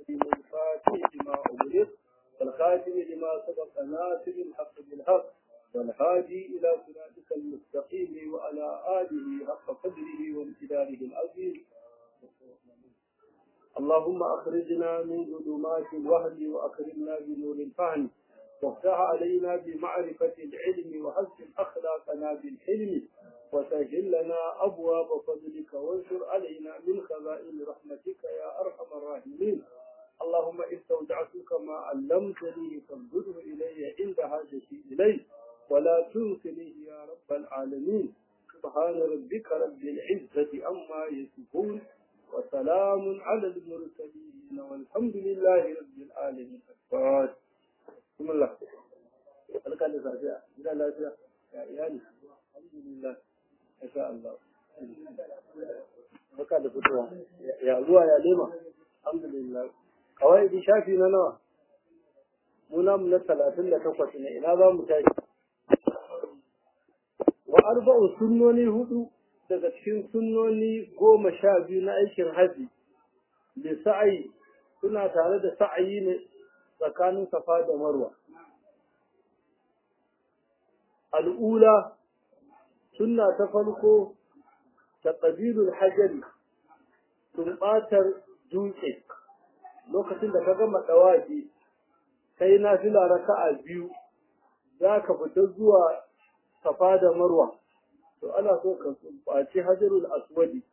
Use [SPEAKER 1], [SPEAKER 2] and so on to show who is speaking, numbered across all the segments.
[SPEAKER 1] محمد الفاتح لما أغلق والخاتم لما سبق ناصر الحق بالحق والهادي إلى صراطك المستقيم وعلى آله حق قدره وامتداره العظيم اللهم أخرجنا من ظلمات الوهم وأكرمنا بنور الفهم وافتح علينا بمعرفة العلم وحسن أخلاقنا بالحلم وسهل لنا أبواب فضلك وانشر علينا من خزائن رحمتك يا أرحم الراحمين اللهم استودعتك ما علمتني فانظره إلي عند حاجتي إليه ولا تنسنيه يا رب العالمين سبحان ربك رب العزة عما يصفون وسلام على المرسلين والحمد لله رب العالمين الفاتح بسم الله barka da safiya gida lafiya ya iyali alhamdulillah insha Allah barka da fitowa ya zuwa ya lema alhamdulillah kawai di shafi na nawa muna mu na talatin da takwas ne ina za mu tashi wa arba'u sunnoni hudu daga cikin sunnoni goma sha biyu na aikin haji da sa'ayi suna tare da sa'ayi ne tsakanin safa da marwa al'ula sunna ta farko ta ƙabilul hajjari tumɓatar dutse lokacin da ka gama ɗawaji kai na fila raka'a biyu za ka fita zuwa safa da marwa to ana so ka tumɓaci hajarul aswadi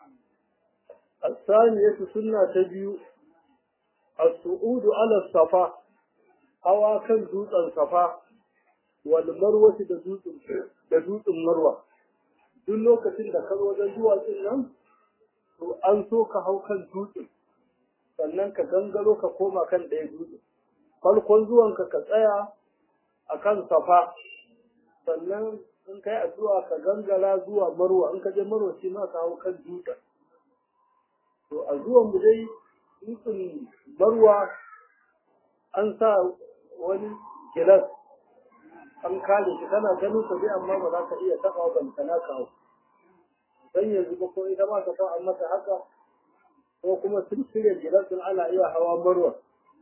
[SPEAKER 1] الثانية سنة تبيو الصعود على الصفا hawa kan dutsen safa wal marwati da dutsen da dutsen marwa duk lokacin da ka zo wajen duwatsun nan to an so ka hau kan dutsen sannan ka gangaro ka koma kan ɗaya dutsen farkon zuwanka ka tsaya a kan safa sannan in kai addu'a ka gangara zuwa marwa in ka je marwa shi ma ka hau kan dutsen to a zuwan mu dai dutsen marwa an sa wani gilas an kare shi kana ganin sa dai amma ba za ka iya taɓa ban kana ka hau dan yanzu ba ko ita ma ta sa an mata haka ko kuma sun shirya gilas din ana iya hawa marwa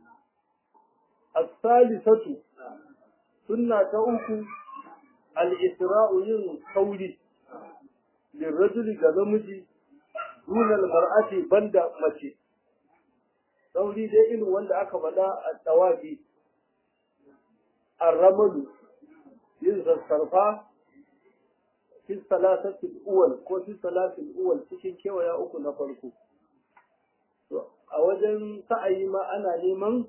[SPEAKER 1] as-salisatu sunna ta uku al-isra'u yin sauri lirrajuli ga namiji dunal mar'ati banda mace sauri dai irin wanda aka faɗa a tawafi arramalu yin sassarfa fi salasatil uwal ko fi salatil uwal cikin kewaya uku na farko a wajen sa'ayi ma ana neman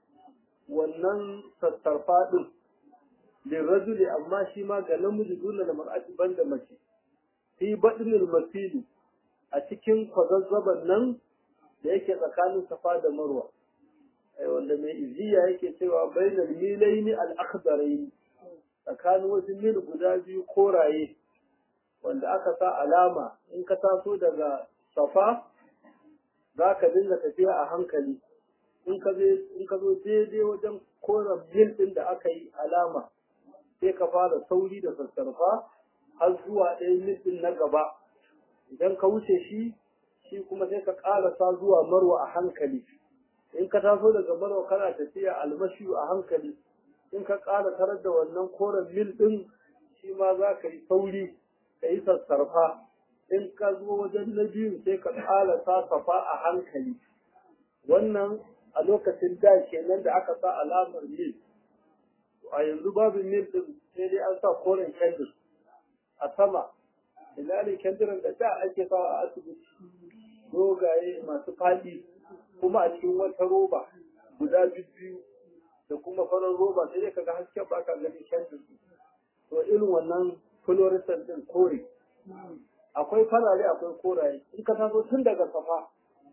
[SPEAKER 1] wannan sassarfa din lirrajuli amma shi ma ga namiji duna da mar'ati banda mace fi badinil masili a cikin kwazazzaban nan da yake tsakanin safa da marwa wanda mai iziya yake cewa bainal milaini al-akhdarain tsakanin wasu mil guda biyu koraye wanda aka sa alama in ka taso daga safa za ka dinga tafiya a hankali in ka in ka zo daidai wajen koren mil din da aka yi alama sai ka fara sauri da sassarfa har zuwa ɗaya mil din na gaba idan ka wuce shi shi kuma sai ka ƙarasa zuwa marwa a hankali in ka taso daga marwa kana tafiya almashi a hankali in ka ƙara tarar da wannan koren mil ɗin shi ma za ka yi sauri ka yi sassarfa in ka zo wajen na biyu sai ka ƙarasa safa a hankali wannan a lokacin da kenan da aka sa alamar mil a yanzu babu mil ɗin sai dai an sa koren kendir a sama ina ne kendiran da da ake sawa a asibiti dogaye masu faɗi kuma a cikin wata roba guda biyu da kuma farar roba sai dai kaga hasken ba ka gani kendir to irin wannan fluorescent din kore akwai farare akwai koraye in ka taso tun daga safa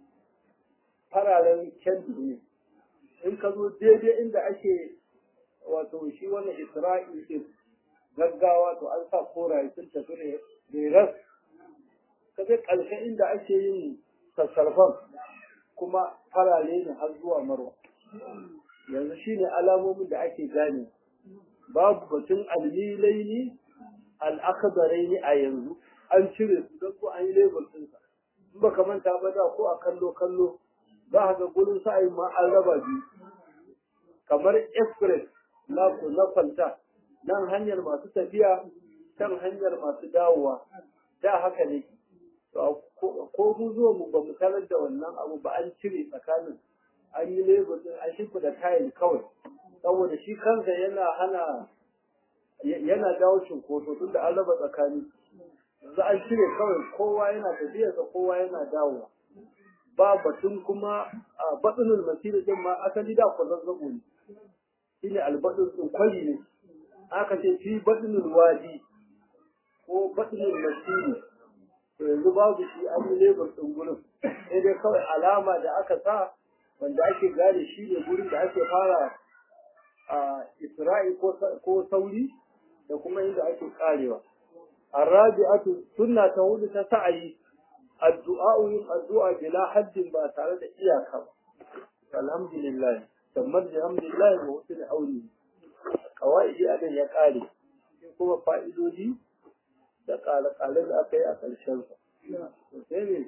[SPEAKER 1] fararen kendir ne in ka zo daidai inda ake wato shi wannan isra'il din gaggawa to an sa koraye sun tafi ne reras ka je ƙarshen inda ake yin sassarfan kuma farare ne har zuwa marwa yanzu shine alamomin da ake gane babu batun almilaini al'akadaraini a yanzu an cire su don ko an yi label ɗinsa in ba ka manta ba da ko a kallo kallo za ka ga gurin sa'ayi ma an raba biyu kamar express na na kwalta nan hanyar masu tafiya kan hanyar masu dawowa da haka ne ko mu zuwa mu ba mu tarar da wannan abu ba an cire tsakanin an yi lebur din an shimfa da tayil kawai saboda shi kansa yana hana yana jawo cunkoso tunda an raba tsakani yanzu an cire kawai kowa yana tafiyarsa kowa yana dawowa ba batun kuma a batsunin masiri din ma asali da ku zazzabo ne shine albadun din kwari ne aka ce fi batsunin wadi ko batsunin masiri to yanzu babu shi an yi lebur din gurin sai dai kawai alama da aka sa wanda ake gane shi ne gurin da ake fara a isra'i ko sauri da kuma inda ake karewa arabi'atu sunna ta hudu ta sa'ayi addu'a yin addu'a bila haddin ba tare da iyaka ba alhamdulillah tammar da alhamdulillah wa wasu da aure kawai adan ya kare sai kuma fa'idodi da kale-kale da aka yi a ƙarshen sa sai ne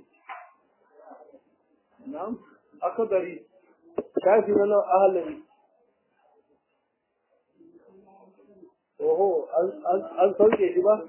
[SPEAKER 1] na'am akabari shafi na nan ahalari oho an sauke shi ba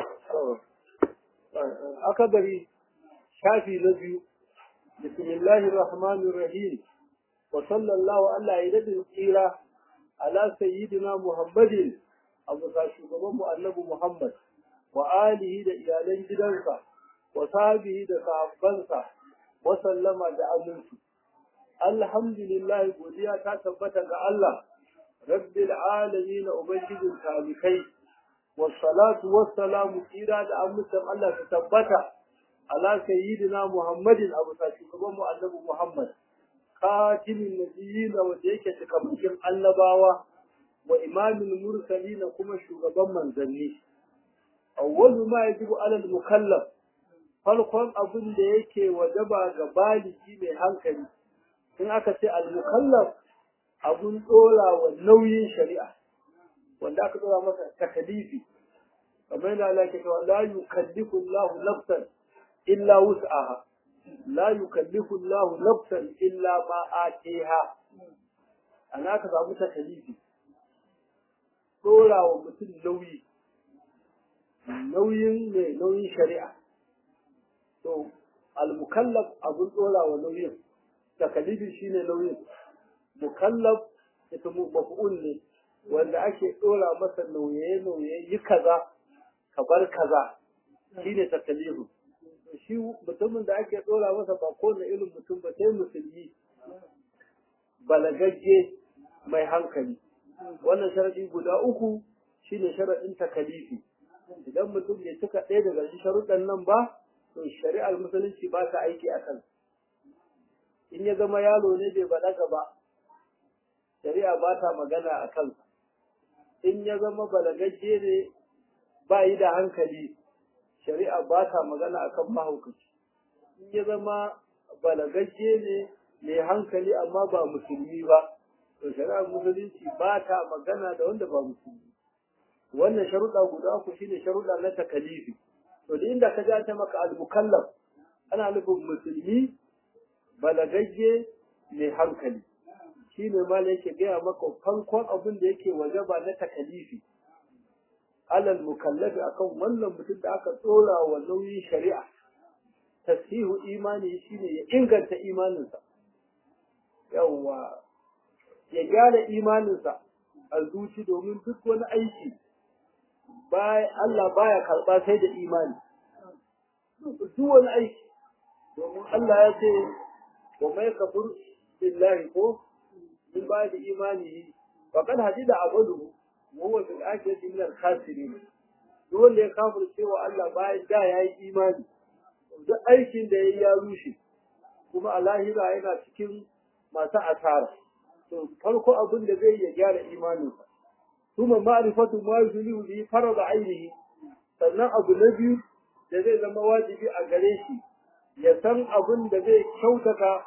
[SPEAKER 1] akabari shafi na biyu bismillahir rahmanir rahim wa sallallahu ala yadin tsira ala sayyidina muhammadin abu sa shugaban mu annabi muhammad wa alihi da iyalan gidansa wa sahbihi da sahabbansa wa sallama da aminci alhamdulillah godiya ta tabbata ga Allah rabbil alamin ubangijin talikai wassalatu wassalamu tsira da amincin Allah ta tabbata ala sayyidina muhammadin abu sa shugaban mu annabi muhammad khatimin nabiyyin wanda yake cikamakin annabawa wa imamul mursalin kuma shugaban manzanni awwalu ma yajibu ala al-mukallaf farkon abin da yake wajaba ga baligi mai hankali in aka ce al-mukallaf abun dora wa nauyin shari'a wanda aka dora masa takalifi kamar yana Allah ke cewa la yukallifu Allahu nafsan illa wus'aha la yukallifu Allahu nafsan illa ma atiha ana ka samu takalifi dora wa mutum nauyi nauyin mai nauyin shari'a to al-mukallaf abun dora wa nauyin takalifi shine nauyin mukallaf ita maf'ul ne wanda ake dora masa nauye nauye yi kaza ka bar kaza shine takalifu shi mutumin da ake dora masa ba ko na irin mutum ba sai musulmi balagagge mai hankali wannan sharadi guda uku shine sharadin takalifi idan mutum bai cika ɗaya daga cikin sharuɗan nan ba to shari'ar musulunci ba ta aiki a kan in ya zama yaro ne bai balaga ba shari'a ba ta magana a kansa in ya zama balagagge ne ba yi da hankali shari'a ba ta magana a kan mahaukaci in ya zama balagagge ne mai hankali amma ba musulmi ba to shari'ar musulunci ba ta magana da wanda ba musulmi wannan sharuɗa guda uku shine sharuɗa na takalifi to da inda ka ja ta maka al-mukallaf ana nufin musulmi balagagge mai hankali shi ne ma yake gaya maka farkon abin da yake wajaba na takalifi alal mukallafi akan wannan mutum da aka tsora wa nauyin shari'a tasihu imani shine ya inganta imaninsa yawwa ya gyara imaninsa a zuci domin duk wani aiki Allah baya karɓa sai da imani duk wani aiki domin Allah ya ce wa mai kafur billahi ko min ba da imanihi faqad hadida amalu wa huwa fil akhirati min al khasirin duk wanda ya kafir cewa Allah bayan da yayi imani duk aikin da yayi ya rushe kuma a lahira yana cikin masu asara to farko abin da zai ya gyara imaninsa kuma ma'rifatu ma yulihu bi farad ainihi sannan abu na biyu da zai zama wajibi a gare shi ya san abin da zai kyautata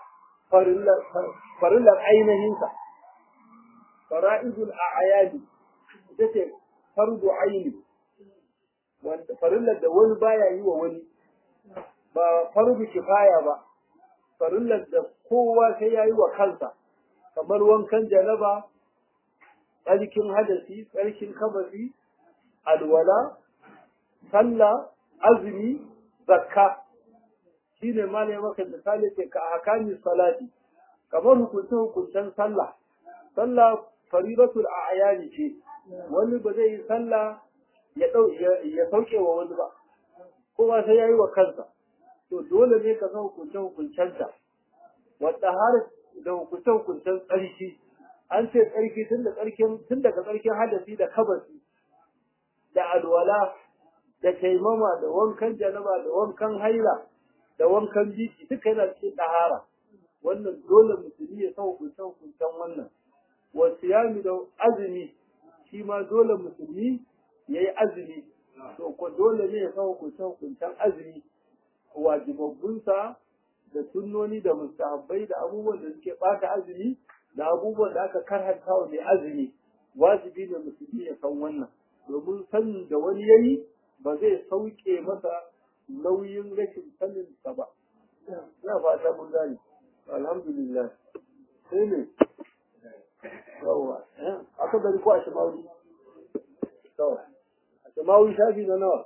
[SPEAKER 1] farillar ainihinsa fara'idul a'yani ita ce fardu aini wanda farillar da wani baya yi wa wani ba fardu kifaya ba farillar da kowa sai ya yi wa kansa kamar wankan janaba tsarkin hadasi tsarkin kabasi alwala sallah azumi zakka shine ma ne maka misali ce ka hakami salati kamar hukuncin hukuncen sallah sallah faridatul a'yani ce wani ba zai yi sallah ya dau ya sauke wa wani ba kowa sai yayi wa kansa to dole ne ka san hukuncen hukuncenta wadda har da hukuncen hukuncen tsarki an ce tsarki tun da tsarkin tun daga tsarkin hadasi da kabasi da alwala da taimama da wankan janaba da wankan haila da wankan biki duka yana cikin ɗahara wannan dole musulmi ya san hukuncen hukuncen wannan wa siyami da azumi shi ma dole musulmi ya yi azumi to ko dole ne ya san hukuncen hukuncen azumi wajibabbunsa da sunnoni da mustahabbai da abubuwan da suke ɓata azumi da abubuwan da aka karhanta wa mai azumi wajibi ne musulmi ya san wannan domin sanin da wani yayi ba zai sauke masa nauyin rashin sanin sa ba ina fata mun gane alhamdulillah sai ne yawa aka bari ko a shimawi to a shimawi shafi na nawa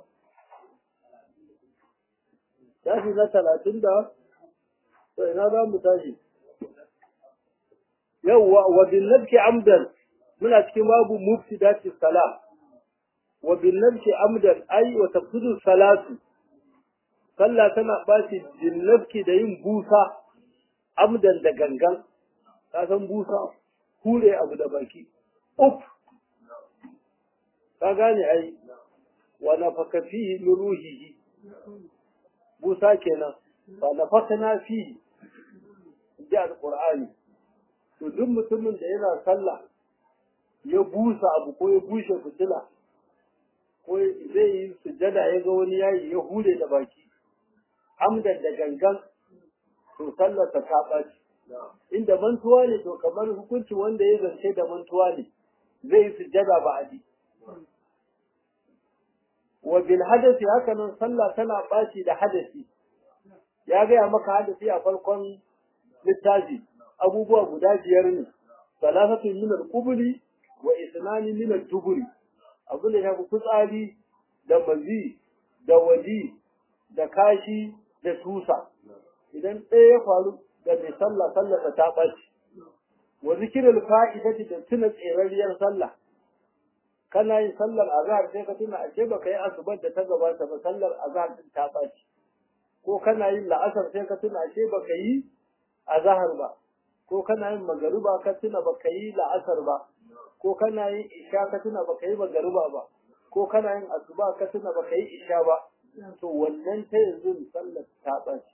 [SPEAKER 1] shafi na talatin da to ina za mu tashi yawwa wa bin nabki amdan muna cikin babu mufsidati salam wa bin nabki amdan ai wa tafsidu salatu sallah tana bashi bin nabki da yin busa amdan da gangan ka san busa hure abu da baki uf ka gane ai wa nafaka fihi min ruhihi busa kenan fa nafakna fihi ji alqur'ani to duk mutumin da yana sallah ya busa abu ko ya bushe fitila ko zai yi sujada ya ga wani yayi ya hure da baki amdan da gangan to sallarsa ta ɓaci inda mantuwa ne to kamar hukunci wanda ya zance da mantuwa ne zai yi sujada ba a ji wa bil hadasi haka nan sallah tana ɓaci da hadasi ya gaya maka hadasi a farkon littafi abubuwa guda biyar ne salatatun min al-qubuli wa isnani min al-duburi abin da shafi fitsari da mazi da waji da kashi da tusa idan ɗaya ya faru da mai sallah sallah ta ɓaci wa zikirul fa'idati da tuna tserariyar sallah kana yin sallar azhar sai ka tuna ashe baka yi asubar da ta gabata ba sallar azhar din ta ɓaci ko kana yin la'asar sai ka tuna ashe baka yi azhar ba ko kana yin magariba ka tuna baka yi la'asar ba ko kana yin isha ka tuna baka yi magariba ba ko kana yin asuba ka tuna baka yi isha ba to wannan ta yanzu sallar ta ɓaci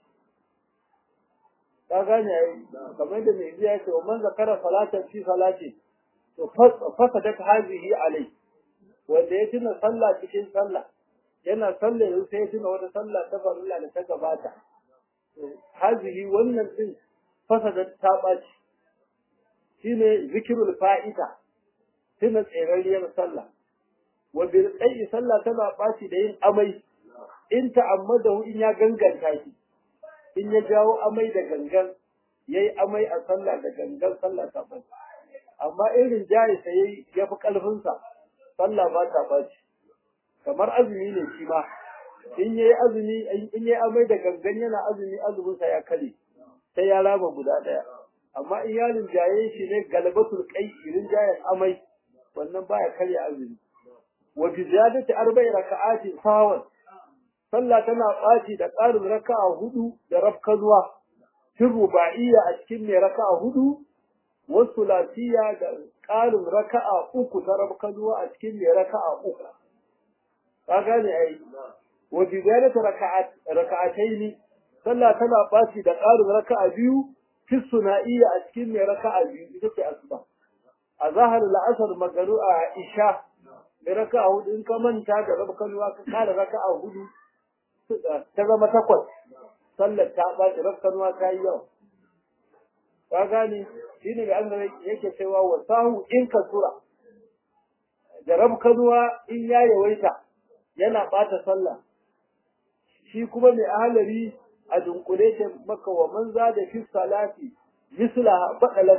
[SPEAKER 1] ka gane ai kamar da mai biya ce man zakara salatan fi salati to fasadat hazihi alai wanda ya tuna sallah cikin sallah yana sallah yau sai ya tuna wata sallah ta farilla da ta gabata hazihi wannan din fasadat ta ɓaci shine zikirul fa'ida tuna tserariyar sallah wa bil qayyi sallah tana ɓaci da yin amai in ta'ammadahu in ya ganganta shi in ya jawo amai da gangan yayi amai a sallah da gangan sallah ta ɓaci amma irin jayi sai ya fi ƙarfinsa sallah ba ta ɓaci kamar azumi ne shi ma in yayi azumi in yayi amai da gangan yana azumi azuminsa ya kare sai ya raba guda ɗaya amma in ya rinjaye shi ne galabatul kai rinjayen amai wannan baya karya azumi wa bi ziyadati arba'i raka'ati sawan sallah tana ɓaci da ƙarin raka'a hudu da rafkanuwa fin ruba'iyya a cikin mai raka'a hudu wasu lafiya da ƙarin raka'a uku ta rafkanuwa a cikin mai raka'a uku ka gane ai wa bi ziyadati raka'ataini sallah tana ɓaci da ƙarin raka'a biyu fi suna'iyya a cikin mai raka'a biyu ita ce asuba a zahar la'asar magaru a isha mai raka'a hudu in ka manta da rafkanuwa ka ƙara raka'a hudu ta zama takwas sallar ta ɓaci rafkanuwa ta yi yawa ka gane shi ne an yake cewa wa sahu in ka tura da rafkanuwa in ya yawaita yana ɓata sallah shi kuma mai ahalari a dunkule ce maka wa man za da fi salati misla badalat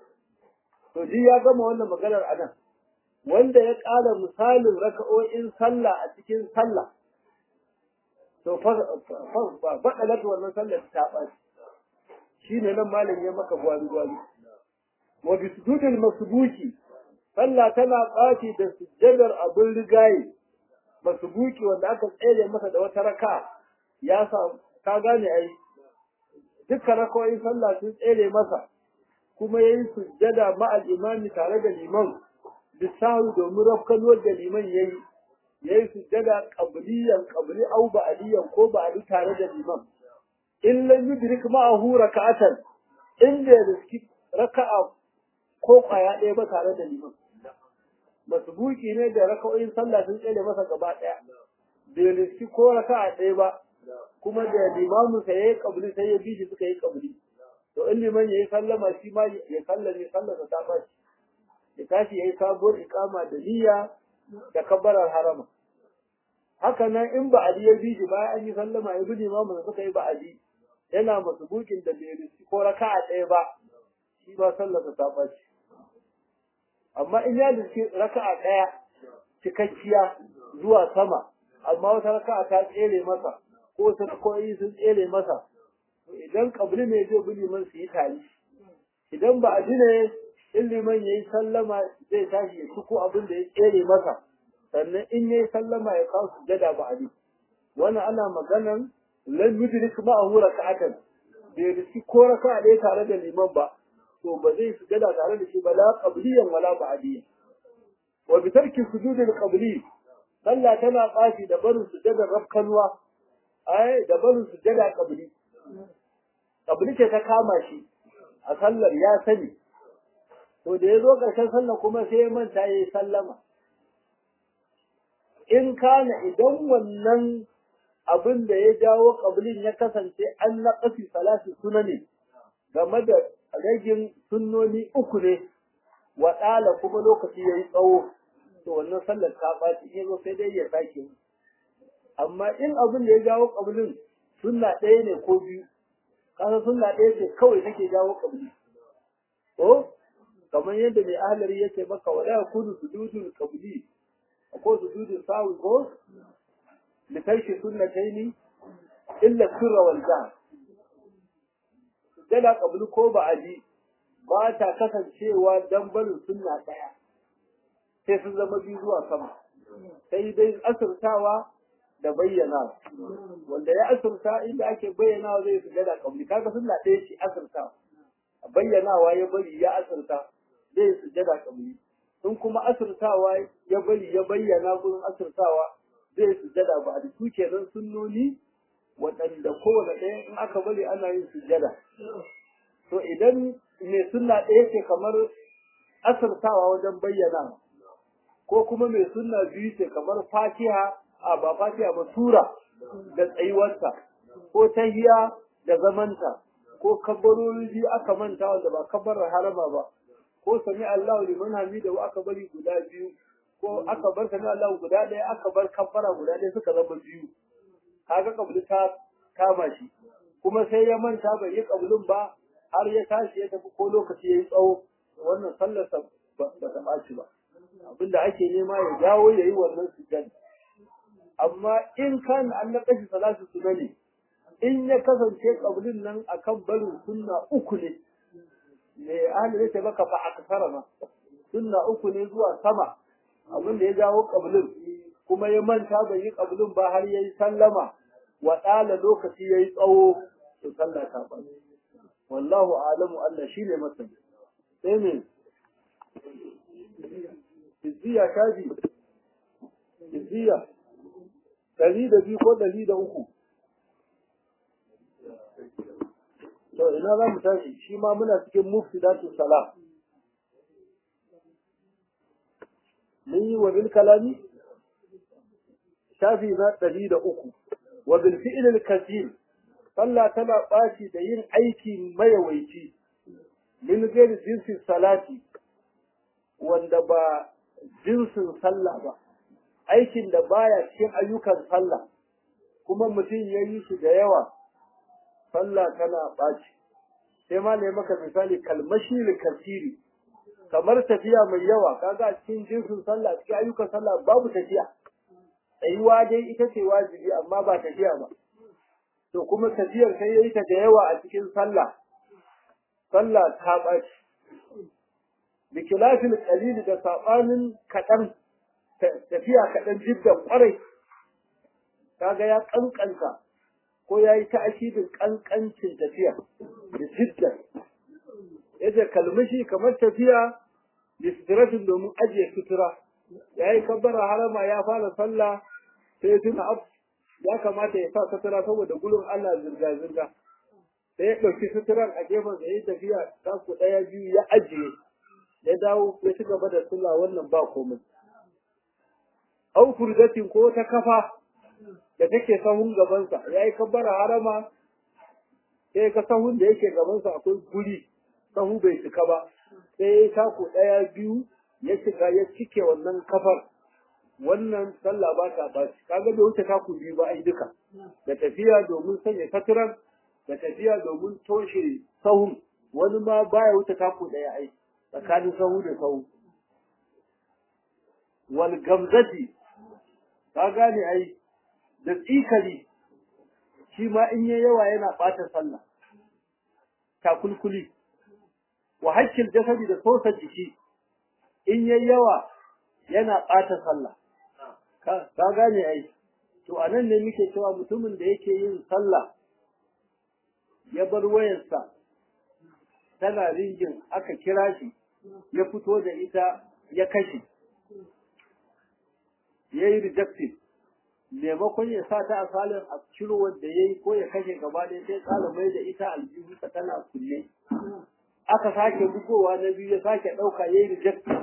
[SPEAKER 1] to ji ya gama wannan maganar anan wanda ya ƙara misalin raka'o'in sallah a cikin sallah to fa badalat wannan sallar ta ɓaci shine nan malam ya maka gwari gwari wa bi sujudil masbuki sallah tana ɓaci da sujjadar abin rigaye masbuki wanda aka tsere masa da wata raka ya sa ka gane ai dukkan rakawoyin sallah sun tsere masa kuma yayi sujjada ma'al imami tare da liman bisahu domin rafkanuwar da liman yayi yayi sujjada qabliyan qabli au ba'diyan ko ba'di tare da liman in lam yudrik ma'ahu raka'atan inda ya riski raka'a ko kwaya ɗaya ba tare da liman masbuki ne da raka'o'in sallah sun tsere masa gaba ɗaya bai riski ko raka'a ɗaya ba kuma da limamin sa yayi kabli sai ya bi shi suka yi kabli to in liman yayi sallama shi ma ya sallame sallarsa ta bashi ya tashi yayi sabuwar ikama da niyya da kabbarar harama haka nan in ba ali ya bi shi bayan an yi sallama ya bi limamin sa suka yi ba ali yana masbukin da bai riski ko raka'a ɗaya ba shi ba sallarsa ta bashi amma in ya riski raka'a ɗaya cikakkiya zuwa sama amma wata raka'a ta tsere masa ko sarkoyi sun tsere masa idan kabli ne zai bi liman su yi tari idan ba a ne in liman ya yi sallama zai tashi ya ciko abin da ya tsere masa sannan in ya yi sallama ya kawo su gada ba a ne wannan ana maganan lan yudrik ma'ahu raka'atan bai riski ko raka'a ɗaya tare da liman ba to ba zai su gada tare da shi ba la qabliyan wala ba'diyan wa bi tarki sujudil qabli sallah tana ɓaci da barin sujudar rafkanwa ai da barin sujjada kabili kabili ce ta kama shi a sallar ya sani to da ya zo ƙarshen sallar kuma sai ya manta ya yi sallama in kana idan wannan abin da ya jawo kabilin ya kasance an na ƙafi salatu suna ne game da ragin sunnoni uku ne wa ɗala kuma lokaci ya yi tsawo to wannan sallar ta ɓaci in zo sai dai ya sake amma in abin da ya jawo kabilin sunna ɗaya ne ko biyu kasa sunna ɗaya ce kawai take jawo kabili ko kamar yadda mai ahlari yake maka wala yakunu sujudul qabli ko sujudul sawi ko li tarki sunnatayn illa sirra wal jahr sujada qabli ko ba'adi ba ta kasancewa dan barin sunna ɗaya sai sun zama biyu zuwa sama sai dai asirtawa da bayyana wanda ya asirta inda ake bayyanawa zai su gada kabli kaga sunna ɗaya ce asirta bayyanawa ya bari ya asirta zai su gada kabli in kuma asirtawa ya bari ya bayyana gurin asirtawa zai su gada ba a su kenan sunnoni waɗanda kowane ɗaya in aka bari ana yin sujada to idan mai sunna ɗaya ce kamar asirtawa wajen bayyana ko kuma mai sunna biyu ce kamar fatiha a ba fatiha ba sura da tsayuwarta ko tahiya da zamanta ko kabbarori biyu aka manta wanda ba kabbarar harama ba ko sami Allahu liman hamida wa aka bari guda biyu ko aka bar sami Allahu guda ɗaya aka bar kabbara guda ɗaya suka zama biyu kaga kabli ta kama shi kuma sai ya manta bai yi kablin ba har ya tashi ya tafi ko lokaci ya yi tsawo wannan sallarsa ba ta ɓaci ba abinda ake nema ya jawo ya yi wannan sujjada amma in kan an na kashi salatu sunani in ya kasance kablin nan akan barin sunna uku ne me ahli zai ce maka fa aksara ma sunna uku ne zuwa sama abin da ya jawo kablin kuma ya manta bai yi kablin ba har yayi sallama wa ɗala lokaci yayi tsawo to sallah ta ba wallahu a'lamu Allah shine masani sai ne izziya kaji izziya ɗari da biyu ko ɗari da uku. To ina za mu tashi shi ma muna cikin mufsidatu salam. Mun yi wa bil kalami shafi na ɗari da uku. Wa bil fi'ilil kasir sallah tana ɓaci da yin aiki mayawaici min gairi jinsin salati wanda ba jinsin sallah ba. aikin da baya cikin ayyukan sallah kuma mutum ya yi shi da yawa sallah tana ɓaci sai ma ne maka misali kalmashi kasiri kamar tafiya mai yawa kaga a cikin jinsin sallah cikin ayyukan sallah babu tafiya tsayuwa dai ita ce wajibi amma ba tafiya ba to kuma tafiyar sai yayi ta da yawa a cikin sallah sallah ta ɓaci bi kilafil qalil da sabanin kaɗan tafiya kaɗan jiddan ƙwarai kaga ya kankanta ko ya yi ta'akidin kankancin tafiya da jiddan yace kalmashi kamar tafiya listiratin domin ajiye sutura ya yi kabbara harama ya fara sallah sai tuna ab ya kamata ya sa sutura saboda gudun Allah zirga-zirga sai ya ɗauki suturan a gefen da ya tafiya taku ɗaya biyu ya ajiye ya dawo ya ci gaba da sallah wannan ba komai au kurdatin ko ta kafa da take sahun gabansa ya yi kabbara harama sai ka sahun da yake gabansa akwai guri sahu bai cika ba sai ya taku ɗaya biyu ya cika ya cike wannan kafar wannan sallah ba ta ba kaga bai wuce taku biyu ba ai duka da tafiya domin sanya katuran da tafiya domin toshe sahun wani ma baya wuce taku ɗaya ai tsakanin sahu da sahu wal gamzati ka gane ai da tsikali shi ma in yayi yawa yana ɓata sallah takulkuli wa hakkil jasadi da sosa jiki in yayi yawa yana ɓata sallah ka gane ai to anan ne muke cewa mutumin da yake yin sallah ya bar wayarsa tana ringin aka kira shi ya fito da ita ya kashe ya yi rejected maimakon ya sa ta a salin a ciro wanda ya yi ko ya kashe gaba ɗaya sai tsara mai da ita aljihunsa tana kulle aka sake bugowa na biyu ya sake ɗauka ya yi rejected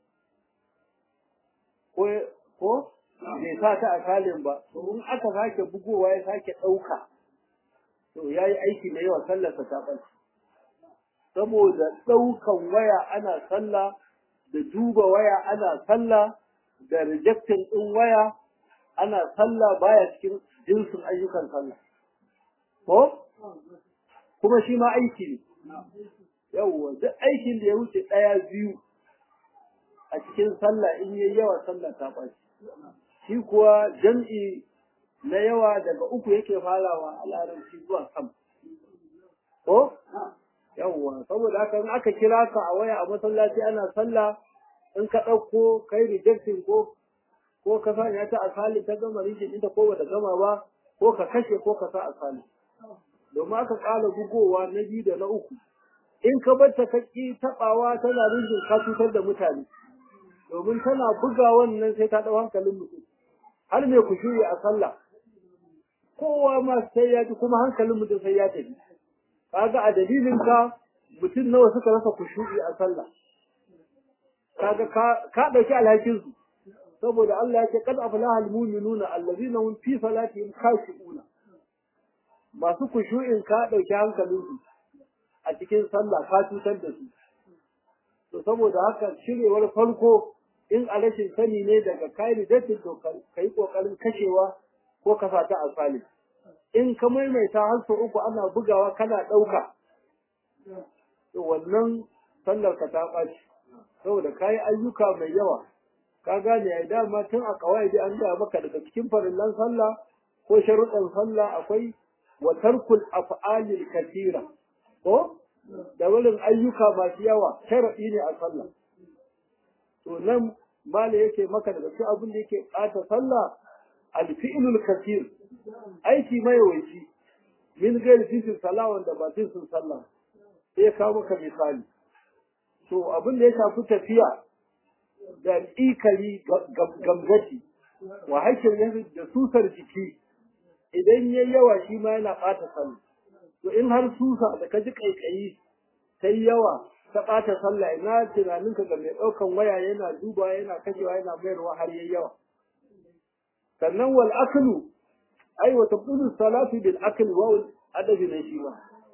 [SPEAKER 1] ko ko bai sa ta a salin ba to in aka sake bugowa ya sake ɗauka to ya yi aiki da yawa sallarsa ta ɓace saboda ɗaukan waya ana sallah da duba waya ana sallah da rejectin ɗin waya ana sallah baya cikin jinsin ayyukan sallah ko kuma shi ma aiki ne yawwa duk aikin da ya wuce ɗaya biyu a cikin sallah in yayi yawa sallah ta ɓaci shi kuwa jam'i na yawa daga uku yake farawa a larabci zuwa sam ko yawwa saboda haka in aka kira ka a waya a masallaci ana sallah in ka ɗauko kai rejecting ko ko ka sanya ta asali ta gama rijin inda ko bata gama ba ko ka kashe ko ka sa asali domin aka ƙara bugowa na biyu da na uku in ka bar ta kaki taɓawa tana rijin ka cutar da mutane domin tana buga wannan sai ta ɗau hankalin mutum har mai kushuri a sallah kowa ma sai ya ji kuma hankalin mutum sai ya tafi kaga a dalilin ka mutum nawa suka rasa kushuri a sallah kaga ka ɗauki alhakin su saboda Allah ya ce kad aflaha almu'minuna allazina hum fi salatihim khashi'una masu kushu'in ka dauki hankalin su a cikin sallah ka cutar da su to saboda haka shirewar farko in a rashin sani ne daga kai ridatin to kai kokarin kashewa ko ka fata asali in ka maimaita har sau uku ana bugawa kana dauka to wannan sallar ka ta ɓaci saboda kayi ayyuka mai yawa ka gane ai dama tun a kawai dai an gaya maka daga cikin farillan sallah ko sharuɗan sallah akwai wa tarkul af'alil katira ko da wurin ayyuka masu yawa sharaɗi ne a sallah to nan mala yake maka daga cikin abin da yake ɓata sallah alfi'lul katir aiki mai yawanci min gairi tisin sallah wanda ba tisin sallah sai kawo maka misali to abin da ya shafi tafiya da ikali gamgati wa hakin yanzu da susar jiki idan ya yawa shi ma yana ɓata sallah to in har susa da ka ji ƙaiƙayi sai yawa ta ɓata sallah ina tunaninka ga mai ɗaukan waya yana duba yana kashewa yana mayarwa har yayi yawa sannan wal aklu ai wa tabdulu salatu bil akli wa adabi na shi ma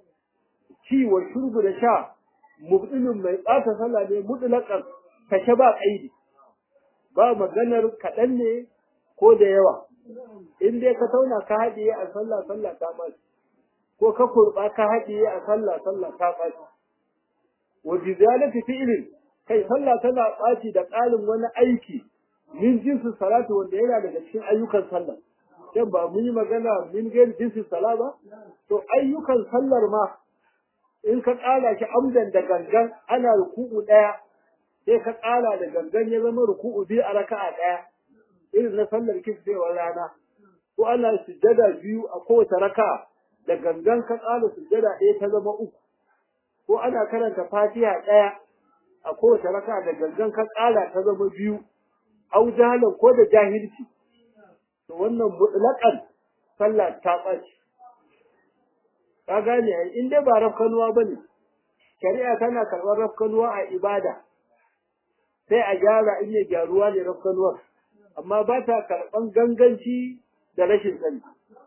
[SPEAKER 1] ci wa shurbu da sha mubdilun mai ɓata sallah ne mutlaqan kashe ba kaidi ba maganar kaɗan ne ko da yawa in dai ka tauna ka haɗiye a sallah sallah ta ba ko ka kurba ka haɗiye a sallah sallah ta ɓaci wa bi zalati fi'lin kai sallah tana ɓaci da ƙarin wani aiki min jinsin salatu wanda yana daga cikin ayyukan sallah kan ba mun yi magana min gairi jinsin sala ba to ayyukan sallar ma in ka ƙara shi amdan da gangan ana ruku'u ɗaya sai ka ƙara da gangan ya zama ruku'u biyu a raka'a ɗaya irin na sallar kisbewar rana ko ana sujjada biyu a kowace raka'a da gangan ka ƙara sujjada ɗaya ta zama uku ko ana karanta fatiha ɗaya a kowace raka'a da gangan ka ƙara ta zama biyu au jahalan ko da jahilci to wannan mutlaqan sallah ta ɓaci ka gane ai in dai ba rafkanuwa bane shari'a tana karɓar rafkanuwa a ibada sai a gyara in ya gyaruwa ne rafkanuwar amma ba ta karɓan ganganci da rashin sani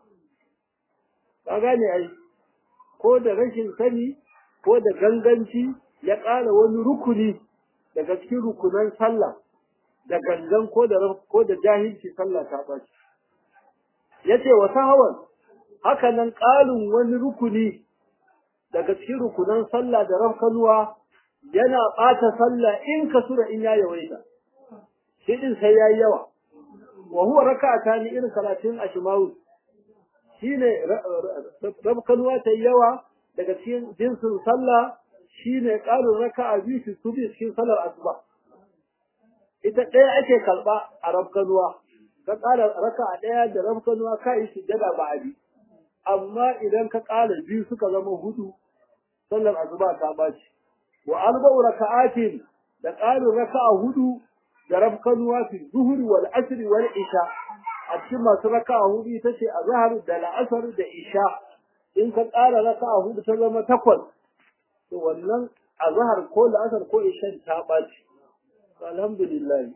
[SPEAKER 1] ka gane ai ko da rashin sani ko da ganganci ya ƙara wani rukuni daga cikin rukunan sallah da gangan ko da ko da jahilci sallah ta ɓaci yace wa sahawan haka nan ƙarin wani rukuni daga cikin rukunan sallah da rafkanuwa yana ɓata sallah in ka sura in ya yawaita shi din sai yayi yawa wa huwa raka'ata ni irin salatin ashmawi shine rafkanuwa ta yawa daga cikin jinsin sallah shine ƙarin raka'a biyu su subi cikin sallar asuba ita ɗaya ake karɓa a rafkanuwa ka ƙara raka'a ɗaya da rafkanuwa ka yi sujjada ba abi amma idan ka ƙara biyu suka zama hudu sallar asuba ta baci wa arba'u raka'atin da ƙarin raka'a hudu da rafkanuwa fi zuhuri wal asri wal isha a cikin masu raka'a hudu ita ce azhar da la'asar da isha in ka ƙara raka'a hudu ta zama takwas to wannan azhar ko la'asar ko isha ta baci alhamdulillah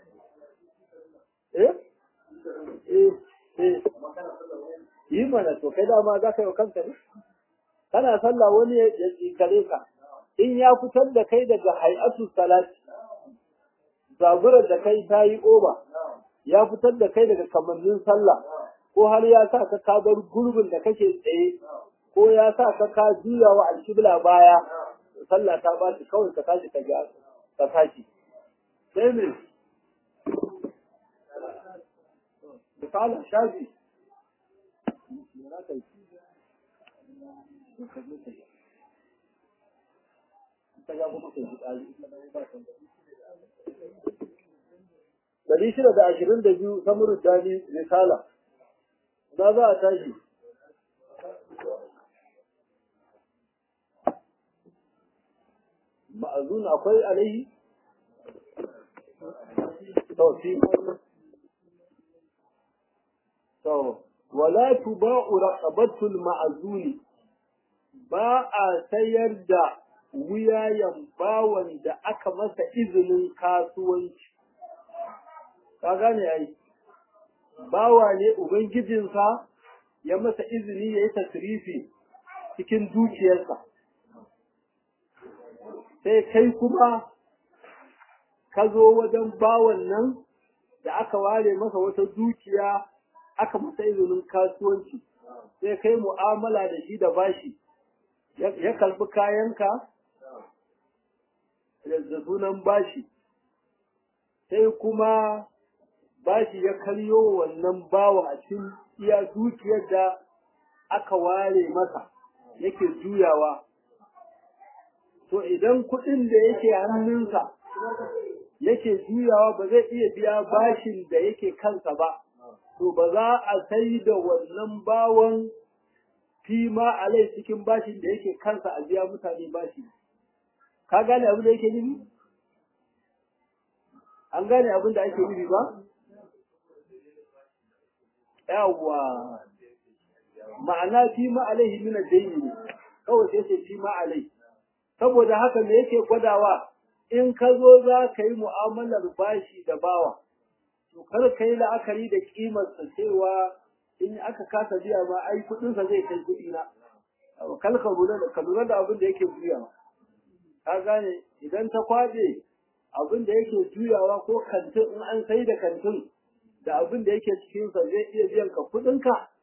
[SPEAKER 1] eh eh eh yi mana to kai dama za ka yi wa kanka ne kana sallah wani ya tsikare ka in ya fitar da kai daga hay'atu salati zaburar da kai ta yi oba ya fitar da kai daga kamannin sallah ko har ya sa ka ka bar gurbin da kake tsaye ko ya sa ka ka juya wa alkibla baya sallah ta ba shi kawai ka tashi ka ga ka tashi sai me misali shafi Dari shida da ashirin da biyu ta murtani risala, za za a tashi. Ma'azun akwai alaihi? Tausi. To, wala tuba'u raqabatul ma'azuni ba a sayar da wuyayen bawan da aka masa izinin kasuwanci. Ka gane ai, bawa ne Ubangijinsa ya masa izini ya yi tasirifi cikin dukiyarsa. Sai kai kuma ka zo wajen bawan nan da aka ware masa wata dukiya aka masa izinin kasuwanci, sai kai mu'amala da shi da bashi. ya karbi kayanka da sunan bashi sai kuma bashi ya karyo wannan bawa a cikin iya dukiyar da aka ware masa yake juyawa to idan kuɗin da yake hannunsa yake juyawa ba zai iya biya bashin da yake kansa ba to ba za a sai da wannan bawan fi ma alai cikin bashin da yake kansa a biya mutane bashi ka gane abin da yake nufi an gane abin da ake nufi ba yawwa ma'ana fi ma alaihi min ad-dayn ne kawai sai ce fi ma alai saboda haka me yake gwadawa in ka zo za ka yi mu'amalar bashi da bawa to kar ka yi la'akari da kimarsa cewa in aka kasa biya ma ai kudinsa zai kai kudi na kal ka lura da ka lura da abin da yake juyawa ka gane idan ta kwaje abin da yake juyawa ko kantin in an sai da kantin da abin da yake cikin sa zai iya biyan ka kudin ka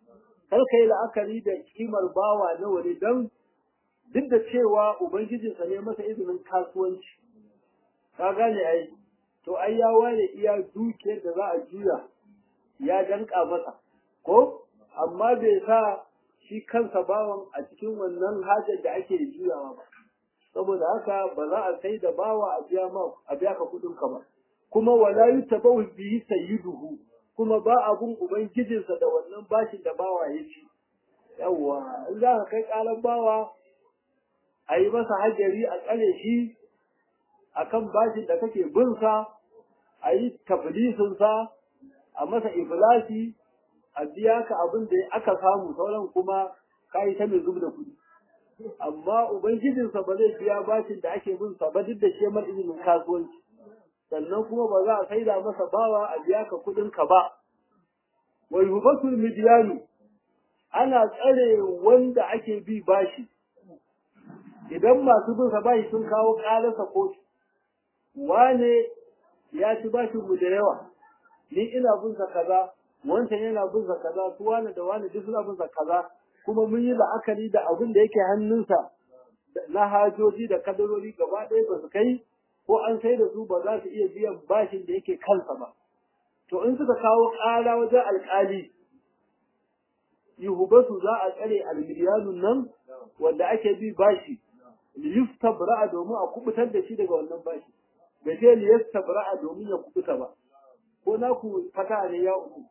[SPEAKER 1] kar kai la'akari da kimar bawa na wani dan duk da cewa ubangijinsa ne masa izinin kasuwanci ka gane ai to ai ya ware iya dukiyar da za a juya ya danka masa ko amma bai sa shi kansa bawan a cikin wannan hajar da ake juyawa ba saboda haka ba za a sai da bawa a biya ma a biya ka kudin ka ba kuma wala yutabahu bihi sayyiduhu kuma ba abun ubangijinsa da wannan bashin da bawa ya ci yawwa in za ka kai kalan bawa a yi masa hajjari a tsare shi akan bashin da kake bin sa a yi taflisin sa a masa iflasi a biya ka abin da aka samu sauran kuma ka yi ta mai zub da kuɗi amma ubangijinsa ba zai biya bashin da ake bin sa ba duk da shi mar izinin kasuwanci sannan kuma ba za a saida masa bawa a biya ka kuɗin ka ba wa yubatul midyanu ana tsare wanda ake bi bashi idan masu bin sa bashi sun kawo ƙararsa kotu wane ya ci bashin mu da yawa ni ina bin sa kaza wancan yana bin sa kaza su wane da wane duk suna bin sa kaza kuma mun yi la'akari da abin da yake hannunsa na hajoji da kadarori gaba ɗaya ba su kai ko an sai da su ba za su iya biyan bashin da yake kansa ba to in suka kawo ƙara wajen alƙali yuhubatu za a tsare almiliyanun nan wanda ake bi bashi liyustabra domin a kubutar da shi daga wannan bashi da ce liyustabra domin ya kubuta ba ko na ku fata ne ya uku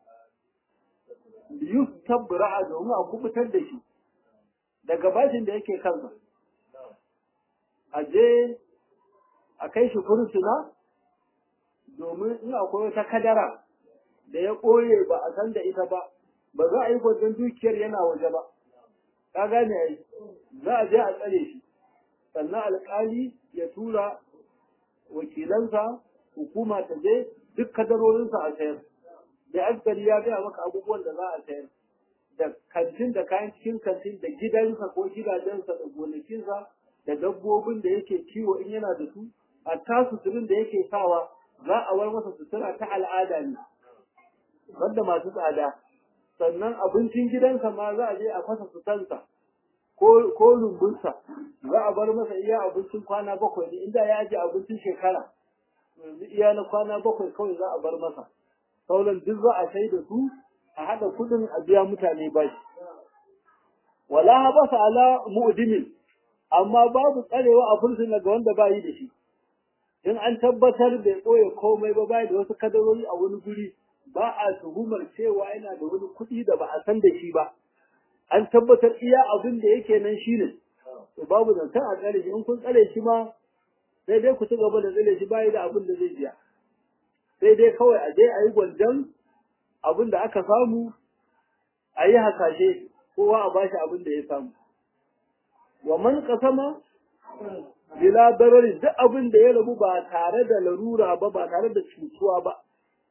[SPEAKER 1] liyustabra domin a kubutar da shi daga bashin da yake kansa a je a kai shi fursuna domin in akwai wata kadara da ya ɓoye ba a san da ita ba ba za a yi gwajin dukiyar yana waje ba ka gane ai za a je a tsare shi sannan alƙali ya tura wakilansa hukuma ta je duk kadarorinsa a sayar da askari ya gaya maka abubuwan da za a sayar da kantin da kayan cikin kantin da gidansa ko gidajensa da gonakinsa da dabbobin da yake kiwo in yana da su a ta suturin da yake sawa za a war masa sutura ta al'ada ne wanda masu tsada sannan abincin gidansa ma za a je a fasa sutansa ko lumbunsa za a bar masa iya abincin kwana bakwai ne inda ya ajiye abincin shekara yanzu iya na kwana bakwai kawai za a bar masa sauran duk za a sai da su a haɗa kuɗin a biya mutane bashi wala habasa ala mu'dimin amma babu tsarewa a fursuna ga wanda ba yi da shi in an tabbatar bai ɓoye komai ba bai da wasu kadarori a wani guri ba a tuhumar cewa yana da wani kuɗi da ba a san da shi ba an tabbatar iya abin da yake nan shi ne to babu zancen a tsare shi in kun tsare shi ma sai dai ku ci gaba da tsare shi bayi da abin da zai biya sai dai kawai a je a yi gwanjan abin da aka samu a yi hasashe kowa a bashi abin da ya samu wa man kasama bila darari duk abin da ya rabu ba tare da larura ba ba tare da cutuwa ba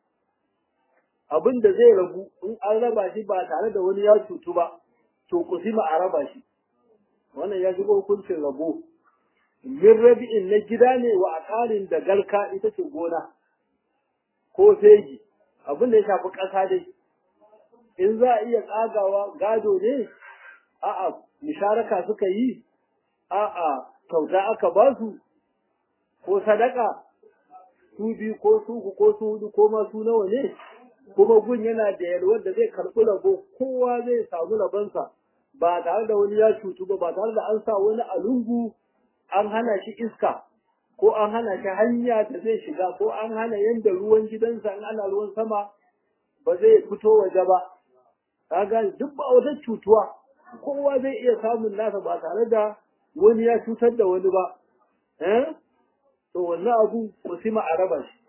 [SPEAKER 1] abin da zai rabu in an raba shi ba tare da wani ya cutu ba to kusima a raba shi wannan ya shiga hukuncin rabo min rabi'in na gida ne wa akarin da galka ita ce gona ko fegi abin da ya shafi ƙasa dai in za a iya tsagawa gado ne a'a misharaka suka yi a'a kyauta aka ba su ko sadaka su biyu ko su uku ko su hudu ko ma su nawa ne kuma gun yana da yalwar da zai karɓi rabo kowa zai samu rabonsa ba tare da wani ya cutu ba ba tare da an sa wani a lungu an hana shi iska ko an hana shi hanya da zai shiga ko an hana yanda ruwan gidansa in ana ruwan sama ba zai fito waje ba kaga duk ba wata cutuwa kowa zai iya samun nasa ba tare da wani ya cutar da wani ba eh to wannan abu musima a raba shi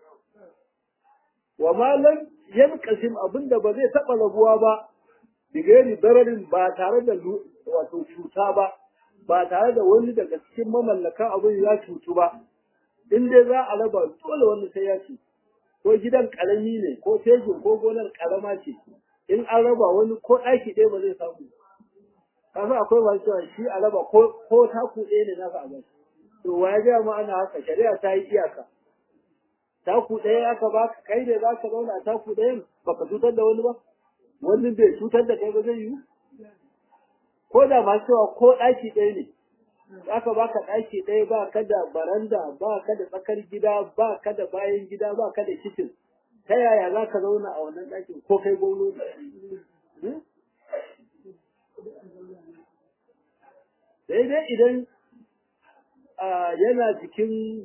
[SPEAKER 1] wa malam yankasim abinda ba zai taɓa rabuwa ba bigari dararin ba tare da wato cuta ba ba tare da wani daga cikin mamallakan abin ya cutu ba in dai za a raba dole wani sai ya ci ko gidan karami ne ko tejin ko gonar karama ce in an raba wani ko ɗaki ɗaya ba zai samu kasa akwai masu cewa shi a raba ko taku ɗaya ne nasa a bai to wa ya gaya ma ana haka shari'a ta yi iyaka taku ɗaya aka baka kai ne za ka zauna a taku ɗayan baka cutar da wani ba wani bai cutar da kai ba zai yi ko da ma cewa ko ɗaki ɗaya ne aka baka ɗaki ɗaya ba ka da baranda ba ka da tsakar gida ba ka da bayan gida ba ka da kicin ta yaya za ka zauna a wannan ɗakin ko kai gwamno sai dai idan yana cikin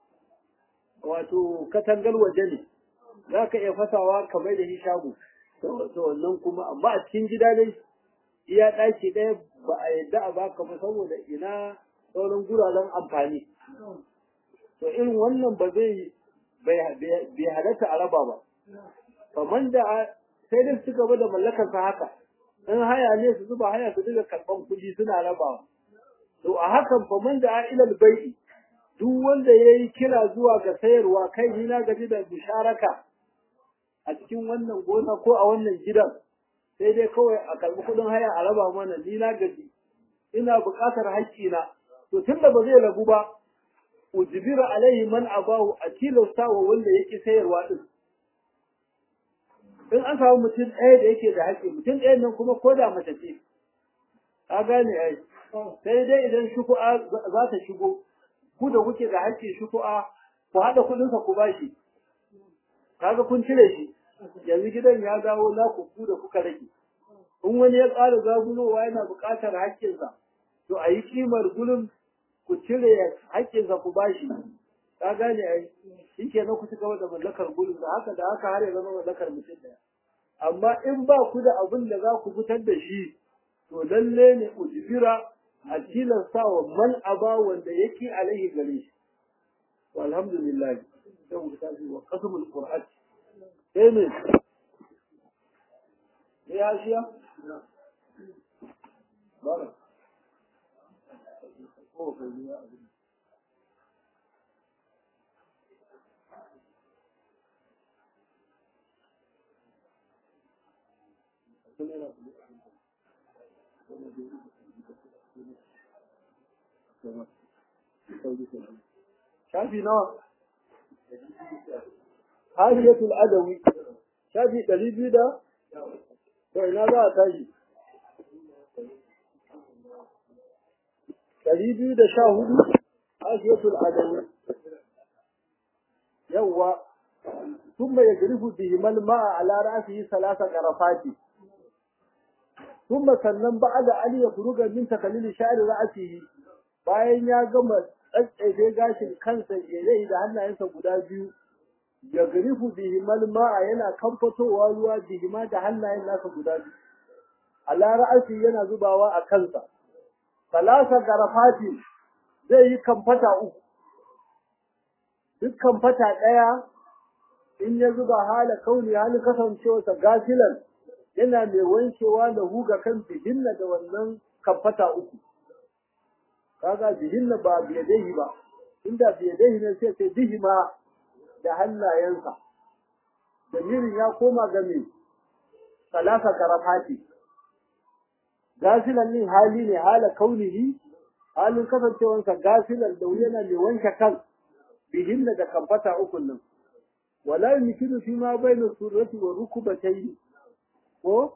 [SPEAKER 1] wato katangar waje ne za ka iya fasawa kamar da shi shago to wannan kuma amma a cikin gida dai iya ɗaki ɗaya ba a yadda a baka ba saboda ina sauran guraren amfani to irin wannan ba zai bai halatta a raba ba kamar da sai dai su gaba da mallakar sa haka in haya ne su zuba haya su dinga karɓan kuɗi suna rabawa to a hakan fa man da ilal bai'i duk wanda ya yi kira zuwa ga sayarwa kai ni na gaji da musharaka a cikin wannan gona ko a wannan gidan sai dai kawai a karɓi kuɗin haya a raba mana ni na gaji ina buƙatar haƙƙina to tunda ba zai rabu ba ujbira alaihi man abahu a tilasta wa wanda yake sayarwa din in an samu mutum ɗaya da yake da haƙƙi mutum ɗayan nan kuma ko da mace ce ka gane ai sai dai idan shuku'a za ta shigo ku da kuke da haƙƙi shuku'a ku haɗa kuɗinsa ku bashi kaga kun cire shi yanzu gidan ya dawo na ku ku da kuka rage in wani ya ƙara zagulowa yana buƙatar haƙƙinsa to a yi kimar gurin ku cire haƙƙinsa ku bashi ka gane ai shi ke na ku ci gaba da mallakar gurin da haka da haka har ya zama mallakar mutum ɗaya amma in ba ku da abin da za ku fitar da shi to lalle ne ujbira a tilasta wa man aba wanda yake alaihi gare shi walhamdulillah sai mu tafi wa qasmul qur'an sai ne ya shiya bara ko kai ya shafi nawa hariyatul adawi shafi ɗari biyu da to ina za a tashi ɗari biyu da sha hudu hariyatul adawi yawwa ثم يجرف بهما الماء على رأسه ثلاث غرفات ثم sannan بعد أن يخرج من تكليل شعر رأسه bayan ya gama tsatsefe gashin kansa ya da hannayensa guda biyu ya garifu bihimal ma'a yana kamfatowa ruwa bihima da hannayen nasa guda biyu ala ra'asi yana zubawa a kansa salasa garafati zai yi kamfata uku duk kamfata ɗaya in ya zuba hala kauni hali kasancewarsa gasilan yana mai wankewa da huga kan bihinna da wannan kamfata uku kaga bihinna ba biyadaihi ba inda biyadaihi ne sai sai bihima da hannayensa damirin ya koma ga me salasa karafati gasilan nin hali ne hala kaunihi halin kasancewarsa gasilan da yana mai wanke kan bihinna da kamfata ukun nan wala yumkinu fi ma bayna surrati wa rukbatayn ko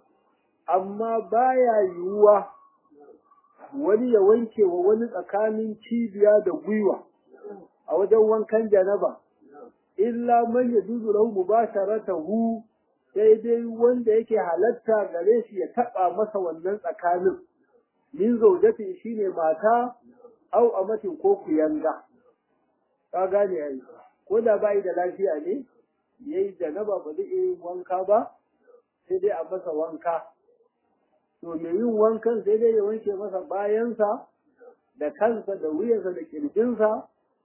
[SPEAKER 1] amma baya yiwuwa wani ya wanke wa wani tsakanin cibiya da gwiwa a wajen wankan janaba illa man yajuzu lahu mubasharatahu sai dai wanda yake halatta gare shi ya taba masa wannan tsakanin min zaujati shine mata au amatin ko kuyanga ka gane ai ko da bai da lafiya ne yayi janaba ba zai yi wanka ba sai dai a masa wanka to mai yin wankan sai dai ya wanke masa bayansa da kansa da wuyansa da kirjinsa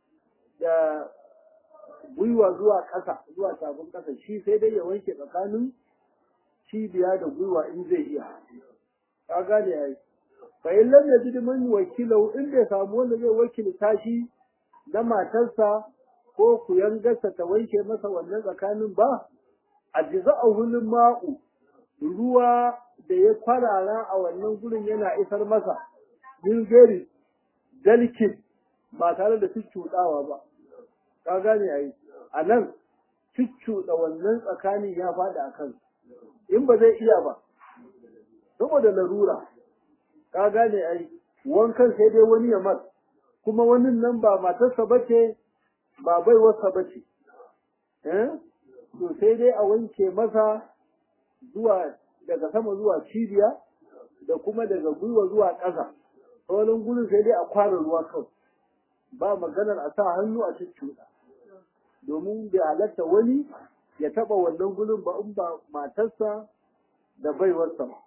[SPEAKER 1] da gwiwa zuwa ƙasa zuwa tafin ƙasa shi sai dai ya wanke tsakanin cibiya da gwiwa in zai iya ka gane ai fa in lam yajid man wakilau in bai samu wanda zai wakilta shi na matarsa ko kuyangarsa ta wanke masa wannan tsakanin ba ajza'uhu ma'u ruwa da ya kwarara a wannan gurin yana isar masa min gari dalkin ba tare da cuccuɗawa ba ka gane ai a nan cuccuɗa wannan tsakanin ya faɗi a kan in ba zai iya ba saboda larura ka gane ai wankan sai dai wani ya mas kuma wani nan ba matarsa bace ba baiwarsa bace eh to sai dai a wanke masa zuwa daga sama zuwa cibiya da kuma daga gwiwa zuwa ƙasa sauran gurin sai dai a kwara ruwa kawai ba maganar a sa hannu a cuccuɗa domin bai halatta wani ya taɓa wannan gurin ba in ba matarsa da baiwarsa ba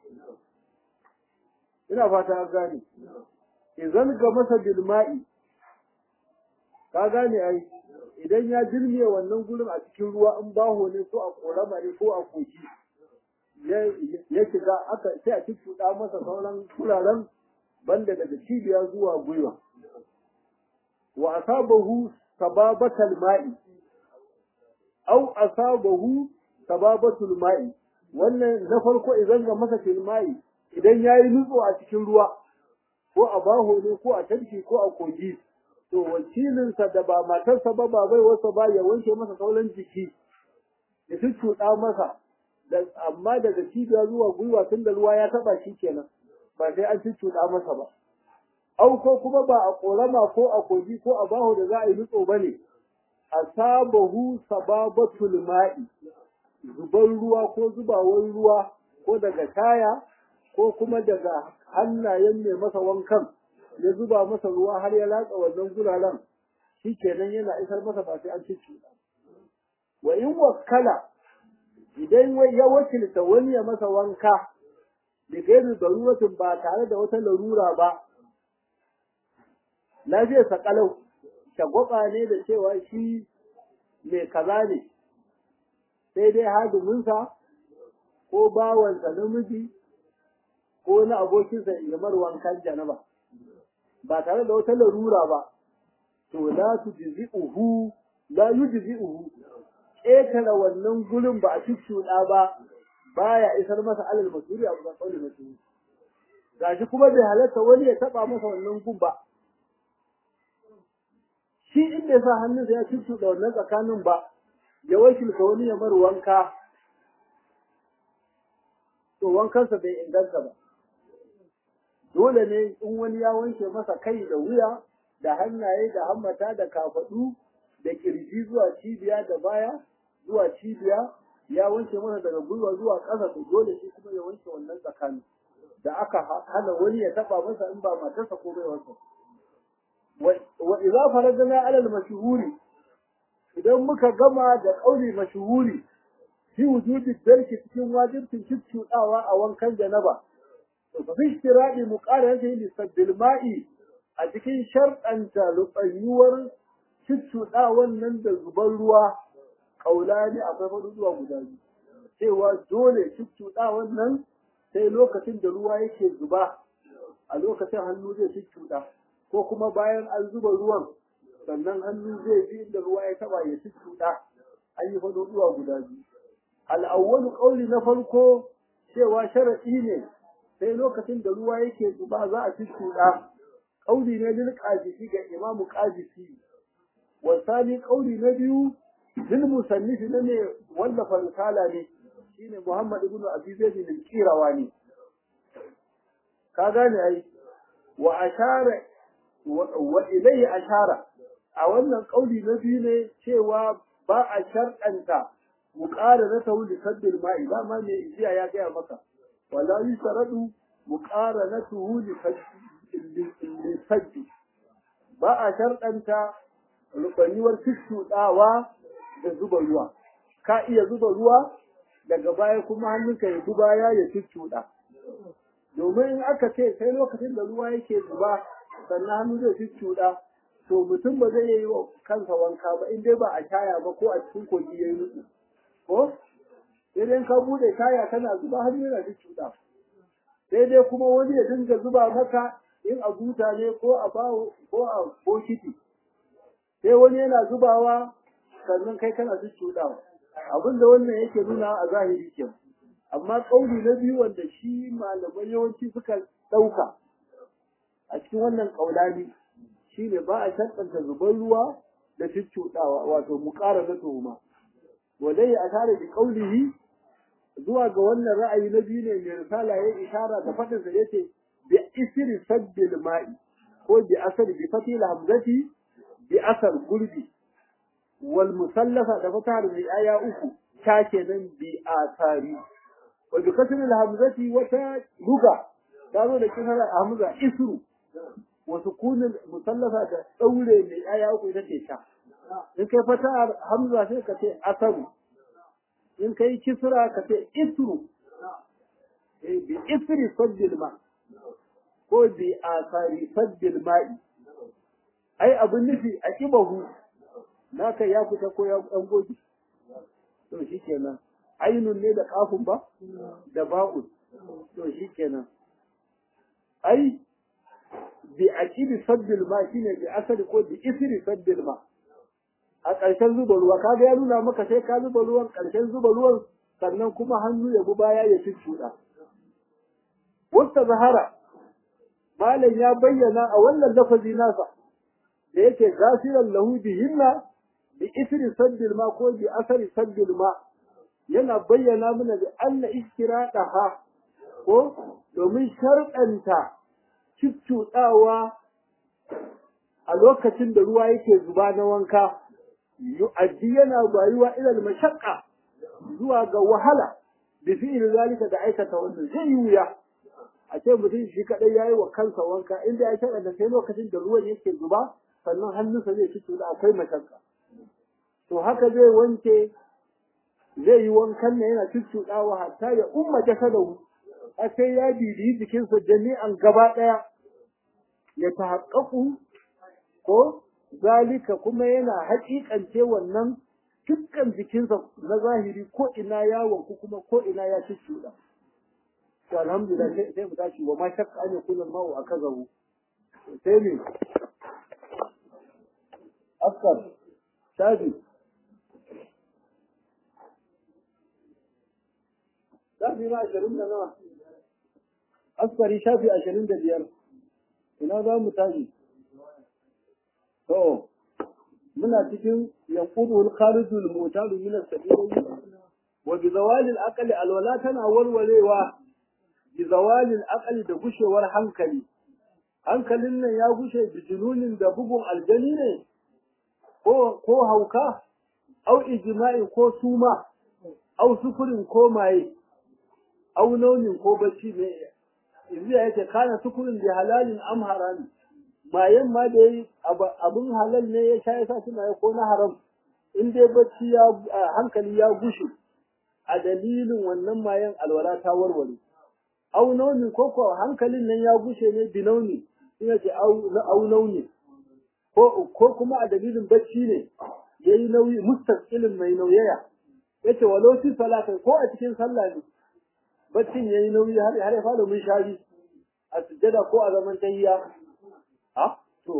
[SPEAKER 1] ina fata an gane idan ga masa bilma'i ka gane ai idan ya jirme wannan gurin a cikin ruwa in baho ne ko a korama ne ko a koki ya shiga aka sai a cuccuɗa masa sauran kuraren banda daga cibiya zuwa gwiwa wa asabahu sababatal ma'i aw asabahu sababatul ma'i wannan na farko idan ga masa filmai idan yayi nutso a cikin ruwa ko a baho ne ko a tarki ko a kogi to wakilinsa da ba matarsa ba ba bai wasa ba ya wanke masa sauran jiki ya cuccuɗa masa amma daga cibiya zuwa gwiwa tun da ruwa ya taba shi kenan ba sai an cuccuɗa masa ba au ko kuma ba a ƙorama ko a kogi ko a baho da za a yi nutso ba ne asabahu sababatul ma'i zuban ruwa ko zubawar ruwa ko daga taya ko kuma daga hannayen mai masa wankan ya zuba masa ruwa har ya latsa wannan guraren shi kenan yana isar masa ba sai an cuccuɗa wa in wakkala idan ya wakilta wani ya masa wanka da gairu daruratin ba tare da wata larura ba lafiyar sa kalau shagwaba ne da cewa shi mai kaza ne sai dai hadiminsa ko bawansa namiji ko na abokinsa ya mar wankan janaba ba tare da wata larura ba to la tujzi'uhu la yujzi'uhu ƙetare wannan gurin ba a cuccuɗa ba baya isar masa alal masuri a ga kauli masuri gashi kuma bai halatta wani ya taba masa wannan gun ba shi in bai sa hannunsa ya cuccuɗa wannan tsakanin ba ya wakilta wani ya mar wanka to wankansa bai inganta ba dole ne in wani ya wanke masa kai da wuya da hannaye da hammata da kafaɗu da kirji zuwa cibiya da baya zuwa cibiya ya wanke masa daga gwiwa zuwa ƙasa to dole shi kuma ya wanke wannan tsakanin da aka hana wani ya taba masa in ba matarsa ko bai wasa wa idza faradna ala al-mashhuri idan muka gama da kauli mashhuri fi wujudi darki cikin wajibin cuccudawa a wankan janaba to fi istiradi muqarrati li saddil ma'i a cikin sharɗanta lutsayuwar cuccudawan nan da zuban ruwa kaulani akwai faɗi zuwa guda biyu cewa dole cuccudawan nan sai lokacin da ruwa yake zuba a lokacin hannu zai cuccuda ko kuma bayan an zuba ruwan sannan hannu zai bi inda ruwa ya taba ya cuccuda an yi faɗi zuwa guda biyu al'awwalu ƙauli na farko cewa sharaɗi ne sai lokacin da ruwa yake zuba za a cuccuda ƙauli ne lil qadisi ga imamu qadisi wasani ƙauli na biyu lil musannifi na ne wallafa risala ne shine Muhammad ibn Abi Zaid al-Qirawani ka gane ai wa ashara wa ilayhi ashara a wannan ƙauli na biyu ne cewa ba a sharɗanta muqaranatu li saddil ma'i ba ma me ijiya ya gaya maka wala yusaradu muqaranatuhu li saddi ba a sharɗanta rubaniwar tushuɗawa da zuba ruwa ka iya zuba ruwa daga baya kuma hannunka ya zuba ya ya tushuɗa domin in aka ce sai lokacin da ruwa yake zuba sannan hannu zai tushuɗa to mutum ba zai yi wa kansa wanka ba in dai ba a shaya ba ko a cikin kogi ya yi nutsu ko sai dai ka bude shaya kana zuba hannu yana tushuɗa sai dai kuma wani ya dinga zuba maka in a buta ne ko a bawo ko a bokiti sai wani yana zubawa sannan kai kana tushuɗawa abin da wannan yake nuna a zahiri ke amma ƙauli na biyu wanda shi malamai yawanci suka ɗauka a cikin wannan ƙaulani shi ne ba a shaɗanta zuban ruwa da cuccuɗawa wato mu ƙara na tuhuma wadai a tare da ƙaulihi zuwa ga wannan ra'ayi na biyu ne mai risala ya ishara da faɗinsa ya ce bi isri sabbil ma'i ko bi asali bi fatil hamzati bi asal gurbi wal musallafa da fatar bi aya uku ta kenan bi asari wa bi kasri al hamzati wata luga ta zo da kisar hamza isru wa sukunin musallafa da daure mai aya uku ita ce ta in kai fatar hamza sai ka ce asaru in kai kisra ka ce isru eh bi isri sabbil ma ko bi asari sabbil ma'i ai abin nufi a kibahu naka ya fita ko ya an goge to shikenan ainun ne da kafin ba da ba'un to shikenan ai bi aqibi sabbil ma shine bi asali ko bi isri sabbil ma a ƙarshen zuba ruwa kaga ya nuna maka sai ka zuba ruwan ƙarshen zuba ruwan sannan kuma hannu ya bi baya ya cuccuɗa wasta zahara malam ya bayyana a wannan lafazi nasa da yake gasiran lahu bihinna bi isri saddil ma ko bi asari saddil ma yana bayyana mana da anna istiradaha ko domin sharɗanta cuccuɗawa a lokacin da ruwa yake zuba na wanka yu'addi yana bayuwa ilal mashaqqa zuwa ga wahala bi fi'il zalika da aikata wannan zai yi wuya a ce mutum shi kadai yayi wa kansa wanka inda ya shaɗa da sai lokacin da ruwan yake zuba sannan hannunsa zai fito da akwai mashaqqa to haka zai wanke zai yi wankan ne yana cuccuɗawa hatta ya umma jasadahu a sai ya bibiyi jikinsa jami'an gaba ɗaya ya tahaqqaqu ko zalika kuma yana haƙiƙance wannan dukkan jikinsa na zahiri ko ina ya wanku kuma ko ina ya cuccuɗa to alhamdulillah sai sai mu tashi wa ma shakka an yakuna al-ma'u akazahu sai ne askar shafi shafi na ashirin da nawa askari shafi ashirin da biyar ina za mu tashi to muna cikin yanqudul kharijul mutalu min as-sabil wa bi zawali al-aqli alwala tana walwalewa bi zawali al-aqli da gushewar hankali hankalin nan ya gushe bijinunin da bugun aljani ne ko ko hauka au ijma'i ko suma au sukurin ko maye au launin ko bacci ne yanzu ya yake kana sukurin da halalin am harami mayen ma da yi abin halal ne ya sha yasa suna ya ko na haram in dai bacci ya hankali ya gushe a dalilin wannan mayen alwala ta warware au nauni ko ko hankalin nan ya gushe ne binauni ina ce au nauni ko ko kuma a dalilin bacci ne yayi nauyi mustaqilin mai nauyaya yace walau fi salata ko a cikin sallah ne baccin yayi nauyi har har ya fara mun shari a sujjada ko a zaman tahiyya ha to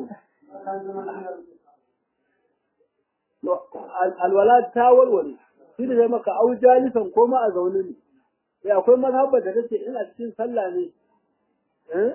[SPEAKER 1] alwala ta walwale shi da zai maka au jalisan ko ma a zaune ne sai akwai mazhabar da take ina cikin sallah ne eh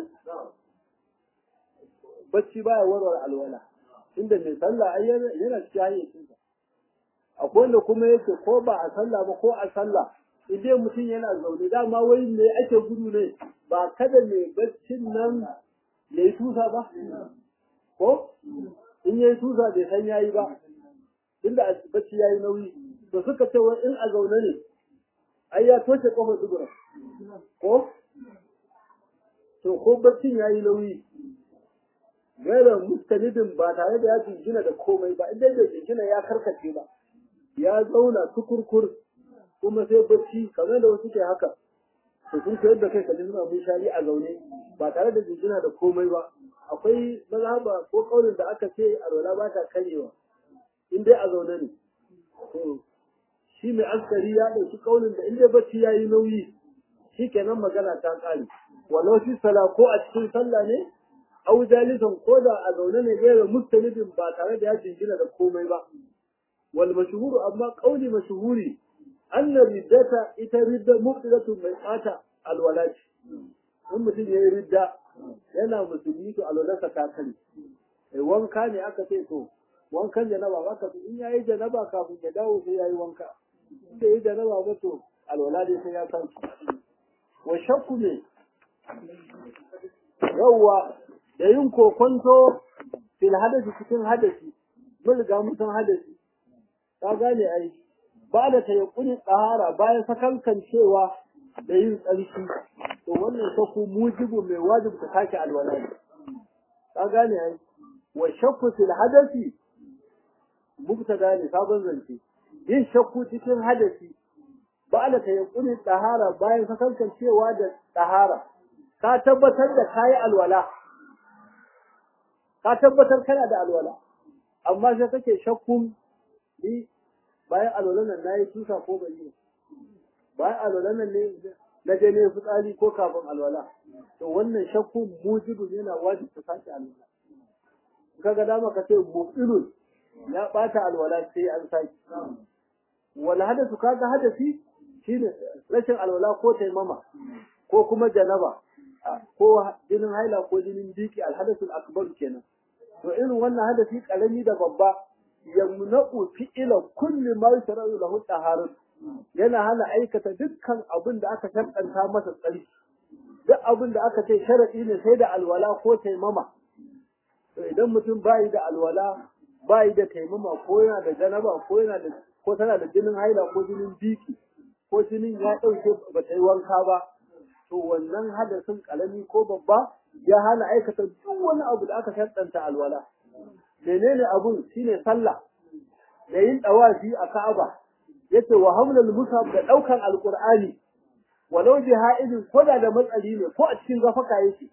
[SPEAKER 1] bacci baya warware alwala inda mai sallah ai yana cikin hayyacinsa akwai wanda kuma yake ko ba a sallah ba ko a sallah idan mutum yana zaune dama wai me ake gudu ne ba kada mai baccin nan ya yi tusa ba ko in ya yi tusa bai san yayi ba inda bacci ya yi nauyi to suka ce wai in a zaune ne ai ya toshe kofar dubura ko to ko baccin ya yi nauyi gaira mustanidin ba tare da ya jingina da komai ba inda da jingina ya karkace ba ya zauna tukurkur kuma sai bacci kamar da wasu ke haka to sun koyar da kai kalli suna mun shari a zaune ba tare da jingina da komai ba akwai mazhaba ko kaulin da aka ce alwala ba ta karewa in dai a zaune ne to shi mai askari ya ɗauki kaulin da in dai bacci ya yi nauyi shi kenan magana ta ƙare walau fi sala ko a cikin sallah ne au jalisan ko da a zaune ne gaira mustalibin ba tare da ya jingina da komai ba wal mashhuru amma qauli mashhuri anna riddata ita ridda muqtadatu mai tsata alwalati in mutum yayi ridda yana musulmi to alwalarsa ta kare eh wanka ne aka ce to wankan janaba ba ka in yayi janaba kafin ya dawo sai yayi wanka in da yayi janaba ba to alwala dai sai ya san wa shakku ne yawwa da yin kokonto fil hadasi cikin hadasi mun riga mun san hadasi ka gane ai ba da tayakkuni tsahara bayan sakankan cewa da yin tsarki to wannan shakku mujibu mai wajibi ta sake alwala ne ka gane ai wa shakku fil hadasi mubtada ne sabon zance yin shakku cikin hadasi ba da tayakkuni tsahara bayan sakankan cewa da tsahara ka tabbatar da kayi alwala ka tabbatar kana da alwala amma sai kake shakkun ni bayan alwalan nan nayi tusa ko ban yi bayan alwalan nan ne na je ne fitsari ko kafin alwala to wannan shakkun mujibu yana wajibi ta sake alwala kaga dama ka ce mubtilun ya bata alwala sai an sake wal hadathu kaga hadasi shine rashin alwala ko taimama ko kuma janaba ko jinin haila ko jinin biki alhadathul akbar kenan to irin wannan hadasi karami da babba yamna'u fi'ila kulli ma yusra'u lahu taharun yana hana aikata dukkan abin da aka sharɗanta masa tsarki duk abin da aka ce sharadi ne sai da alwala ko taimama to idan mutum bai da alwala bai da taimama ko yana da janaba ko yana da ko tana da jinin haila ko jinin biki ko jinin ya dauke ba ta yi wanka ba to wannan hadasin kalami ko babba ya hana aikata duk wani abu da aka shaddanta alwala menene abun shine sallah da yin dawafi a Ka'aba yace wa hamlul mushaf da daukan alqur'ani walau bi ha'idin koda da matsali ne ko a cikin gafaka yake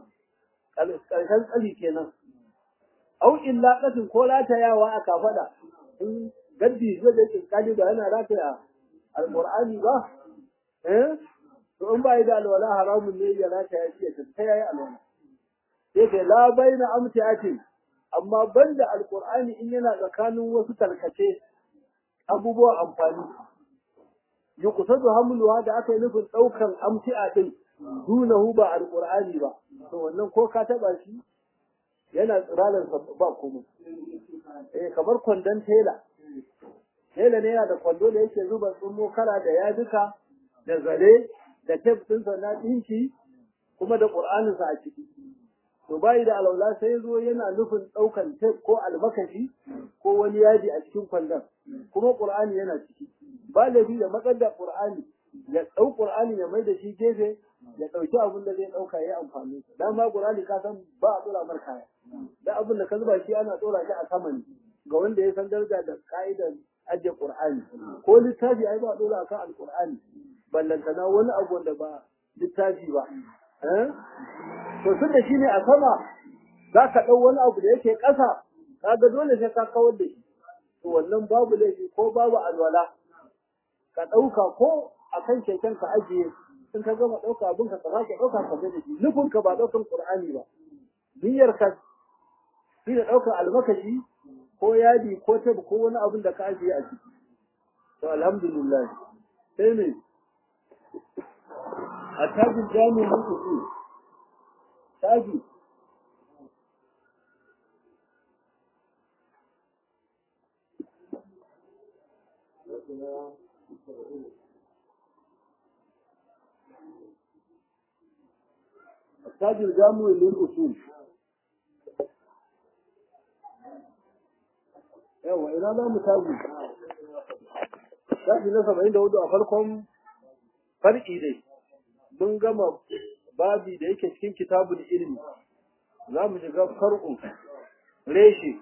[SPEAKER 1] karshen tsali kenan au illa qatin ko ratayawa a kafada in gaddi zai da kinkali ba yana rataya alqur'ani ba eh to in ba da alwala haramun ne ya rata ya ce ta yayi alwala sai ke la baina amtiatin amma banda alqur'ani in yana tsakanin wasu tarkace abubuwan amfani yuqsadu hamluha da aka yi nufin daukan amti'a din dunahu ba alqur'ani ba to wannan ko ka taba shi yana tsiralar ba komai eh kamar kwandon tela tela ne yana da kwando da yake zuba tsummo kala da yaduka da zare da tef ɗinsa na ɗinki kuma da ƙur'aninsa a ciki. To bayi da alaula sai zo yana nufin ɗaukan tef ko almakashi ko wani yaji a cikin kwandon kuma ƙur'ani yana ciki. Ba laifi da matsar da ƙur'ani ya ɗau ƙur'ani ya mai da shi gefe ya ɗauki abin da zai ɗauka ya amfani da. Dan ma ƙur'ani ka san ba a ɗora mar kaya. Da abin da ka zuba shi ana ɗora shi a sama ne ga wanda ya san daraja da ƙa'idar ajiye ƙur'ani. Ko littafi ai ba a ɗora akan alƙur'ani. ballantana wani abu wanda ba littafi ba. To tun da shi ne a sama za ka ɗau wani abu da yake ƙasa, kaga dole sai ka kawar da shi. To wannan babu laifi ko babu alwala. Ka ɗauka ko a kan keken ka ajiye in ka gama ɗauka abin ka ka ka ɗauka ka da shi. Nufin ka ba ɗaukan Ƙur'ani ba. Niyyar ka shi da ɗaukar almakashi ko yadi ko tab ko wani abin da ka ajiye a ciki. To alhamdulillah. Sai ne التاج الجامع للأصول تاج التاج الجامع للأصول yawa ina za mu taji taji na saba'in da hudu a farkon far'i dai mun gama babi da yake cikin kitabul ilmi za mu shiga far'u reshe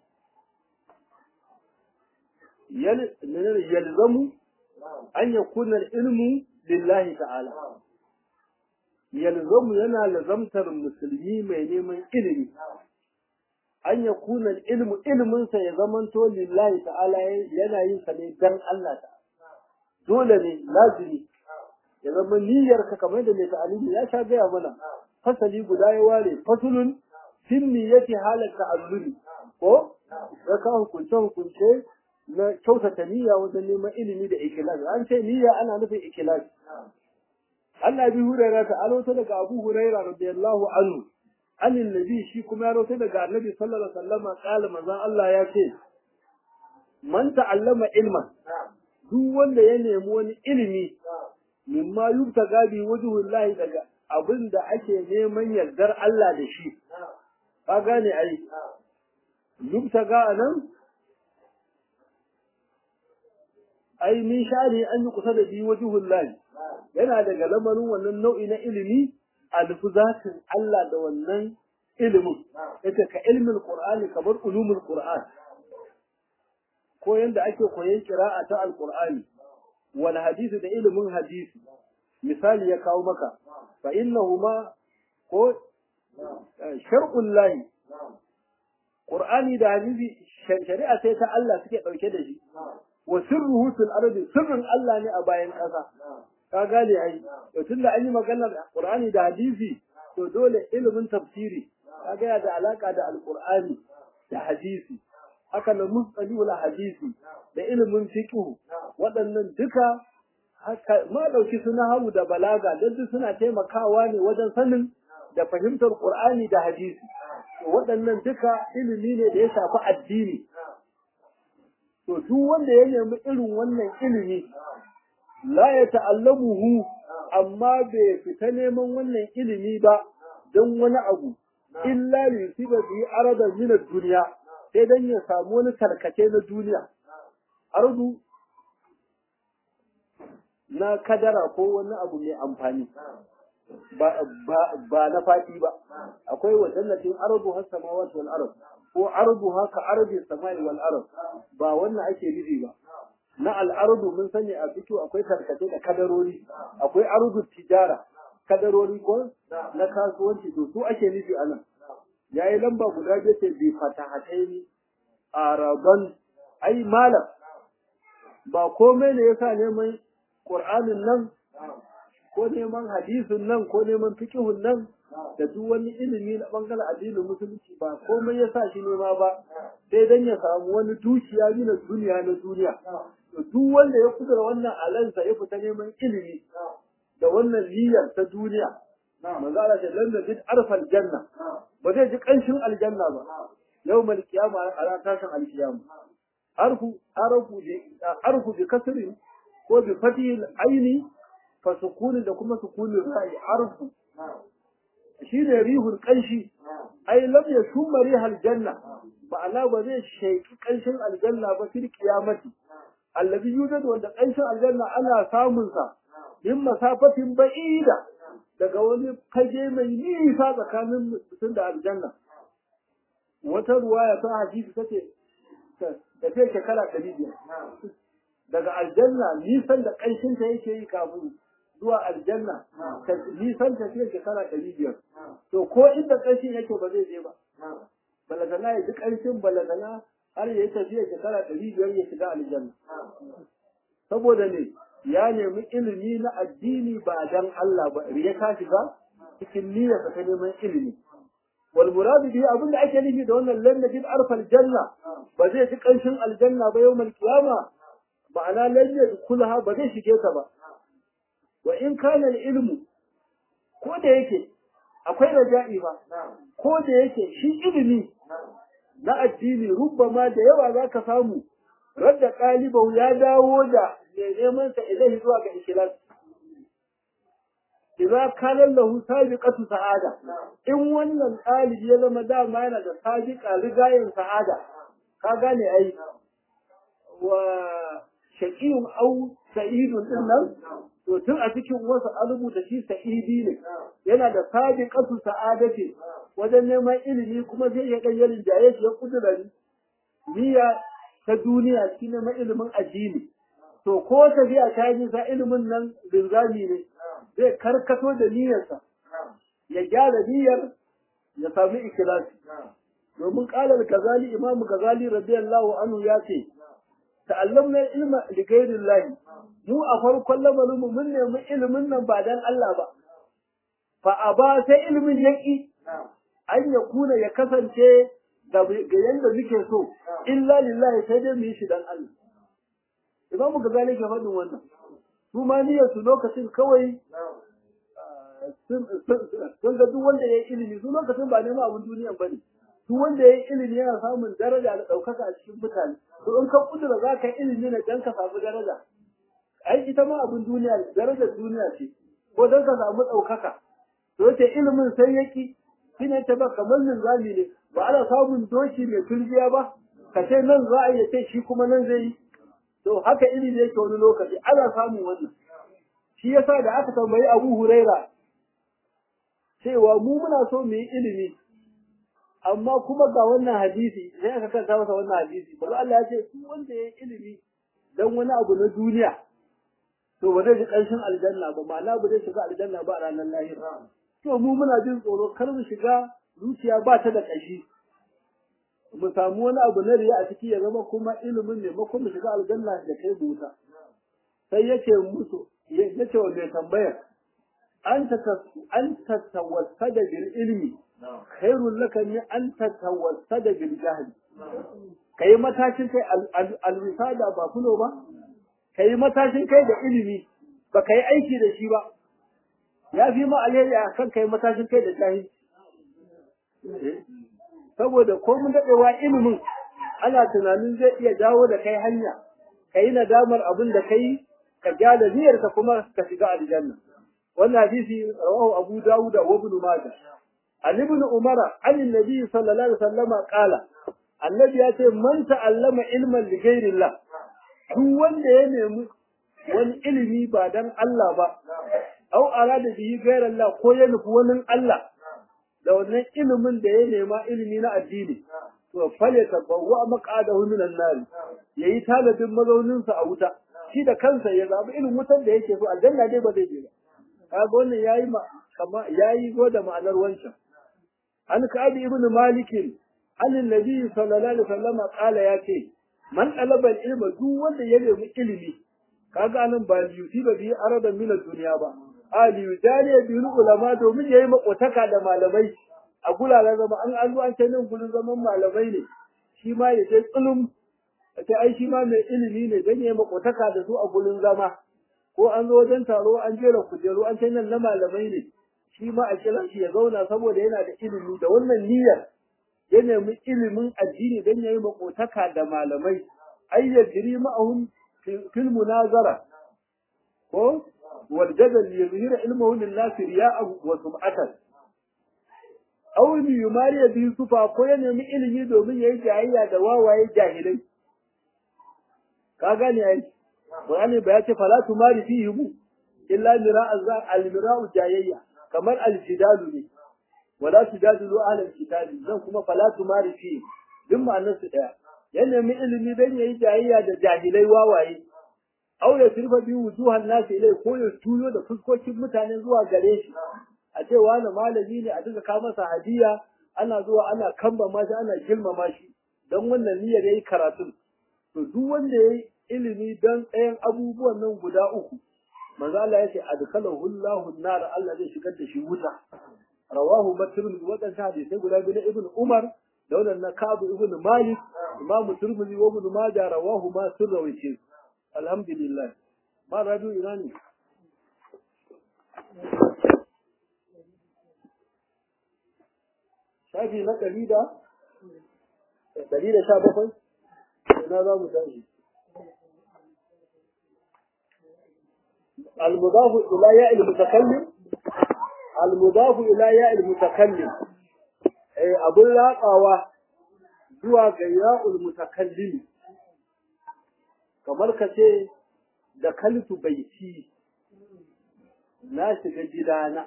[SPEAKER 1] yalzamu an yakuna ilmu lillahi ta'ala yalzamu yana lazamtar musulmi mai neman ilimi an yakuna ilmu ilminsa ya zamanto lillahi ta'ala yana yin sa ne dan Allah ta'ala dole ne lazimi ya zama niyyarka kamar da mai ta'alimi ya sha gaya mana fasali guda ya ware fasulun fin niyyati halar ta'alluli ko ya ka hukunce hukunce na kyautata niyya wajen neman ilimi da ikilas an ce niyya ana nufin ikilas Allah bi huraira ta alota daga Abu Huraira radiyallahu anhu anin nabi shi kuma ya rota daga Annabi sallallahu alaihi wasallam kala manzon Allah ya ce man ta'allama ilman duk wanda ya nemi wani ilimi mimma yubtaga bi wajhullahi daga abin da ake neman yardar Allah da shi ka gane ai yubtaga anan ai min shari an yi kusa da bi wajhul lahi yana daga lamarin wannan nau'i na ilimi a nufi zatin Allah da wannan ilimin yace ka ilmin qur'ani kamar ulumul qur'an ko yanda ake koyon qira'a ta alqur'ani wal hadisi da ilimin hadisi misali ya kawo maka fa innahuma ko shar'ul lahi qur'ani da hadisi shari'a sai ta Allah suke dauke da shi wa sirruhu fil ardi sirrin Allah ne a bayan ƙasa ka gane ai to tunda an yi maganar qur'ani da hadisi to dole ilimin tafsiri kaga ya da alaka da alqur'ani da hadisi haka na mustalihul hadisi da ilimin fiqh waɗannan duka haka ma dauki suna hamu da balaga dan duk suna taimakawa ne wajen sanin da fahimtar qur'ani da hadisi waɗannan duka ilimi ne da ya shafi addini to duk wanda ya nemi irin wannan ilimi la ya ta'allamuhu amma bai fita neman wannan ilimi ba don wani abu illa li yusiba bi aradan min ad-dunya sai dan ya samu wani tarkace na duniya ardu na kadara ko wani abu mai amfani ba ba na fadi ba akwai wadannatin ardu has samawati wal ard ko ardu haka ardi samai wal ard ba wannan ake nufi ba na al'ardu mun sani a fito akwai tarkace da kadarori akwai ardu tijara kadarori ko na kasuwanci to su ake nufi anan yayi lamba guda biyu ce bi fatahataini araban ai malam ba komai ne yasa neman qur'anin nan ko neman hadisin nan ko neman fiqhun nan da duk wani ilimi na bangaren addinin musulunci ba komai yasa shi nema ba sai dan ya samu wani dukiya na duniya na duniya to duk wanda ya kudura wannan alansa ya fita neman ilimi da wannan niyyar ta duniya manzo Allah ta lalla bid arfal janna ba zai ji kanshin aljanna ba yawmal qiyama a tashin alqiyama arfu arfu bi arfu bi kasrin ko bi fatihil aini fa sukuni da kuma sukunin ra'i arfu shine rihul kanshi ai lam yashum rihal janna ma'ana ba zai shaiki kanshin aljanna ba fil qiyamati allazi yujadu wanda kanshin aljanna ana samun sa min masafatin ba'ida daga wani fage mai nisa tsakanin mutum da aljanna wata ruwaya ta hadisi tace da ta shekara ɗari biyar daga aljanna nisan da kanshin ta yake yi kafin zuwa aljanna ta nisan ta fiye shekara ɗari biyar to ko inda kanshin yake ba zai je ba balagana ya ji kanshin balagana har ya yi tafiya shekara ɗari biyar ya shiga aljanna saboda ne ya nemi ilimi na addini ba dan Allah ba riya ka shiga cikin niyyar ta neman ilimi wal muradu bihi abinda ake nufi da wannan lan najid arfal janna ba zai ji kanshin aljanna ba yawmal qiyama ma'ana lan yadkhulaha ba zai shige ta ba wa in kana ilmu ko da yake akwai raja'i ba ko da yake shi ilimi na addini rubbama da yawa zaka samu radda qalibau ya dawo da mai neman sa ilahi zuwa ga ikhlas idza kana lahu sabiqatu sa'ada in wannan ɗalibi ya zama dama yana da sabiqa rigayen sa'ada ka gane ai wa shaqiyun aw sa'idun din nan to tun a cikin wasu an rubuta shi sa'idi ne yana da sabiqatu sa'adati wajen neman ilimi kuma zai iya dan yalin jaye shi ya kudura niyya ta duniya shi neman ilimin addini to ko tafiya ta yi sa ilimin nan linzami ne zai karkato da niyyarsa ya gyara niyyar ya sami ikhlasi domin qalar gazali imam gazali radiyallahu anhu ya ce ta'allamna ilma li ghayrillahi mu a farkon lamarin mu mun nemi ilimin nan ba dan Allah ba fa aba sai ilimin yaki an ya kuna ya kasance ga yanda muke so illa lillahi sai dai mu yi shi dan Allah imamu gazali ke faɗin wannan su ma niyyar su lokacin kawai sun ga duk wanda ya yi ilimi su lokacin ba neman abin duniya ba ne duk wanda ya yi ilimi yana samun daraja da ɗaukaka a cikin mutane to in ka kudura za ka yi ilimi ne don ka samu daraja ai ita ma abin duniya darajar duniya ce ko don ka samu ɗaukaka to yace ilimin sai yaki shine ta ba kamar linzami ne ba ana samun doki mai turbiya ba ka ce nan za a yi ce shi kuma nan zai yi to haka ilimi yake wani lokaci ana samun wannan shi yasa da aka tambayi Abu Huraira cewa mu muna so mu yi ilimi amma kuma ga wannan hadisi sai aka kanta masa wannan hadisi ba Allah ya ce duk wanda ya yi ilimi dan wani abu na duniya to ba zai ji ƙarshen aljanna ba ma'ana ba zai shiga aljanna ba a ranar lahira to mu muna jin tsoro kar mu shiga zuciya ba ta da ƙashi mu samu wani abu na riya a ciki ya zama kuma ilimin ne makon mu shiga aljanna da kai buta sai yake musu yace wa mai tambayar an ta an ta tawassada bil ilmi khairul laka min an ta tawassada bil jahl kai matashin kai al-wisada ba kuno ba kai matashin kai da ilimi ba kai aiki da shi ba ya fi ma alheri akan kai matashin kai da jahilci saboda ko mun daɗewa ilimin ana tunanin zai iya dawo da kai hanya ka yi nadamar abin da kai ka gyara niyyarka kuma ka shiga aljanna wannan hadisi rawahu abu dawud wa ibn majah an ibn umar an annabi sallallahu alaihi wasallam qala annabi ya ce man ta'allama ilman li ghairillah duk wanda ya nemi wani ilimi ba dan Allah ba au arada bihi ghairillah ko ya nufi wani Allah da wannan ilimin da ya nema ilimi na addini to fale tabawwa maqadahu minan nar yayi talabin mazaunin sa a wuta shi da kansa ya zabi ilimin wutar da yake so aljanna dai ba zai je ba kaga wannan yayi ma kama yayi go da ma'anar wancan an ka'ab ibn malik an annabi sallallahu alaihi wasallam qala ya ce man talaba ilma duk wanda ya nemi ilimi kaga anan ba yuti ba bi arada min duniya ba ali jariya bil ulama domin yayi makotaka da malamai a guraren zama an an an ce nan gurin zaman malamai ne shi ma ya ce tsulum ce ai shi ma mai ilimi ne dan yayi makotaka da su a gurin zama ko an zo wajen taro an jera kujeru an ce nan na malamai ne shi ma a kira shi ya zauna saboda yana da ilimi da wannan niyyar ya nemi ilimin addini dan yayi makotaka da malamai ai ya jiri ma'ahum fil munazara ko والجدل ليظهر علمه لله رياء وسمعة أو يماري به صفا ko ya nemi ilimi domin yayi jayayya da wawaye jahilai ka gane ai Qur'ani ba ya ce fala tumari fihi mu illa mira'a za al-mira'u jayayya kamar al-jidalu ne wala tujadilu ahlal kitabi zan kuma fala tumari fihi duk ma'anar su daya ya nemi ilimi dan yayi jayayya da jahilai wawaye aw ya sirfa bi wujuhan nas ilai ko ya tuyo da fuskokin mutane zuwa gare shi a ce wani malami ne a duka ka masa hadiya ana zuwa ana kamba ma shi ana girmama shi dan wannan niyyar yayi karatu to duk wanda yayi ilimi dan tsayan abubuwan nan guda uku manzo Allah ya ce adkhalahu Allahu an-nar Allah zai shigar da shi wuta rawahu muslim wadan hadisi guda biyu na ibn Umar da wannan na Ka'ab ibn Malik Imam Tirmidhi wa Ibn Majah rawahu ma sirrawi alhamdulillah ma radu ina ne shafi na ɗari da ɗari da sha bakwai ina za mu tashi المضاف إلى ياء المتكلم المضاف إلى ياء المتكلم أي أبو لاقاوة زوا ياء المتكلم kamar ka ce da kaltu baiti na shiga gidana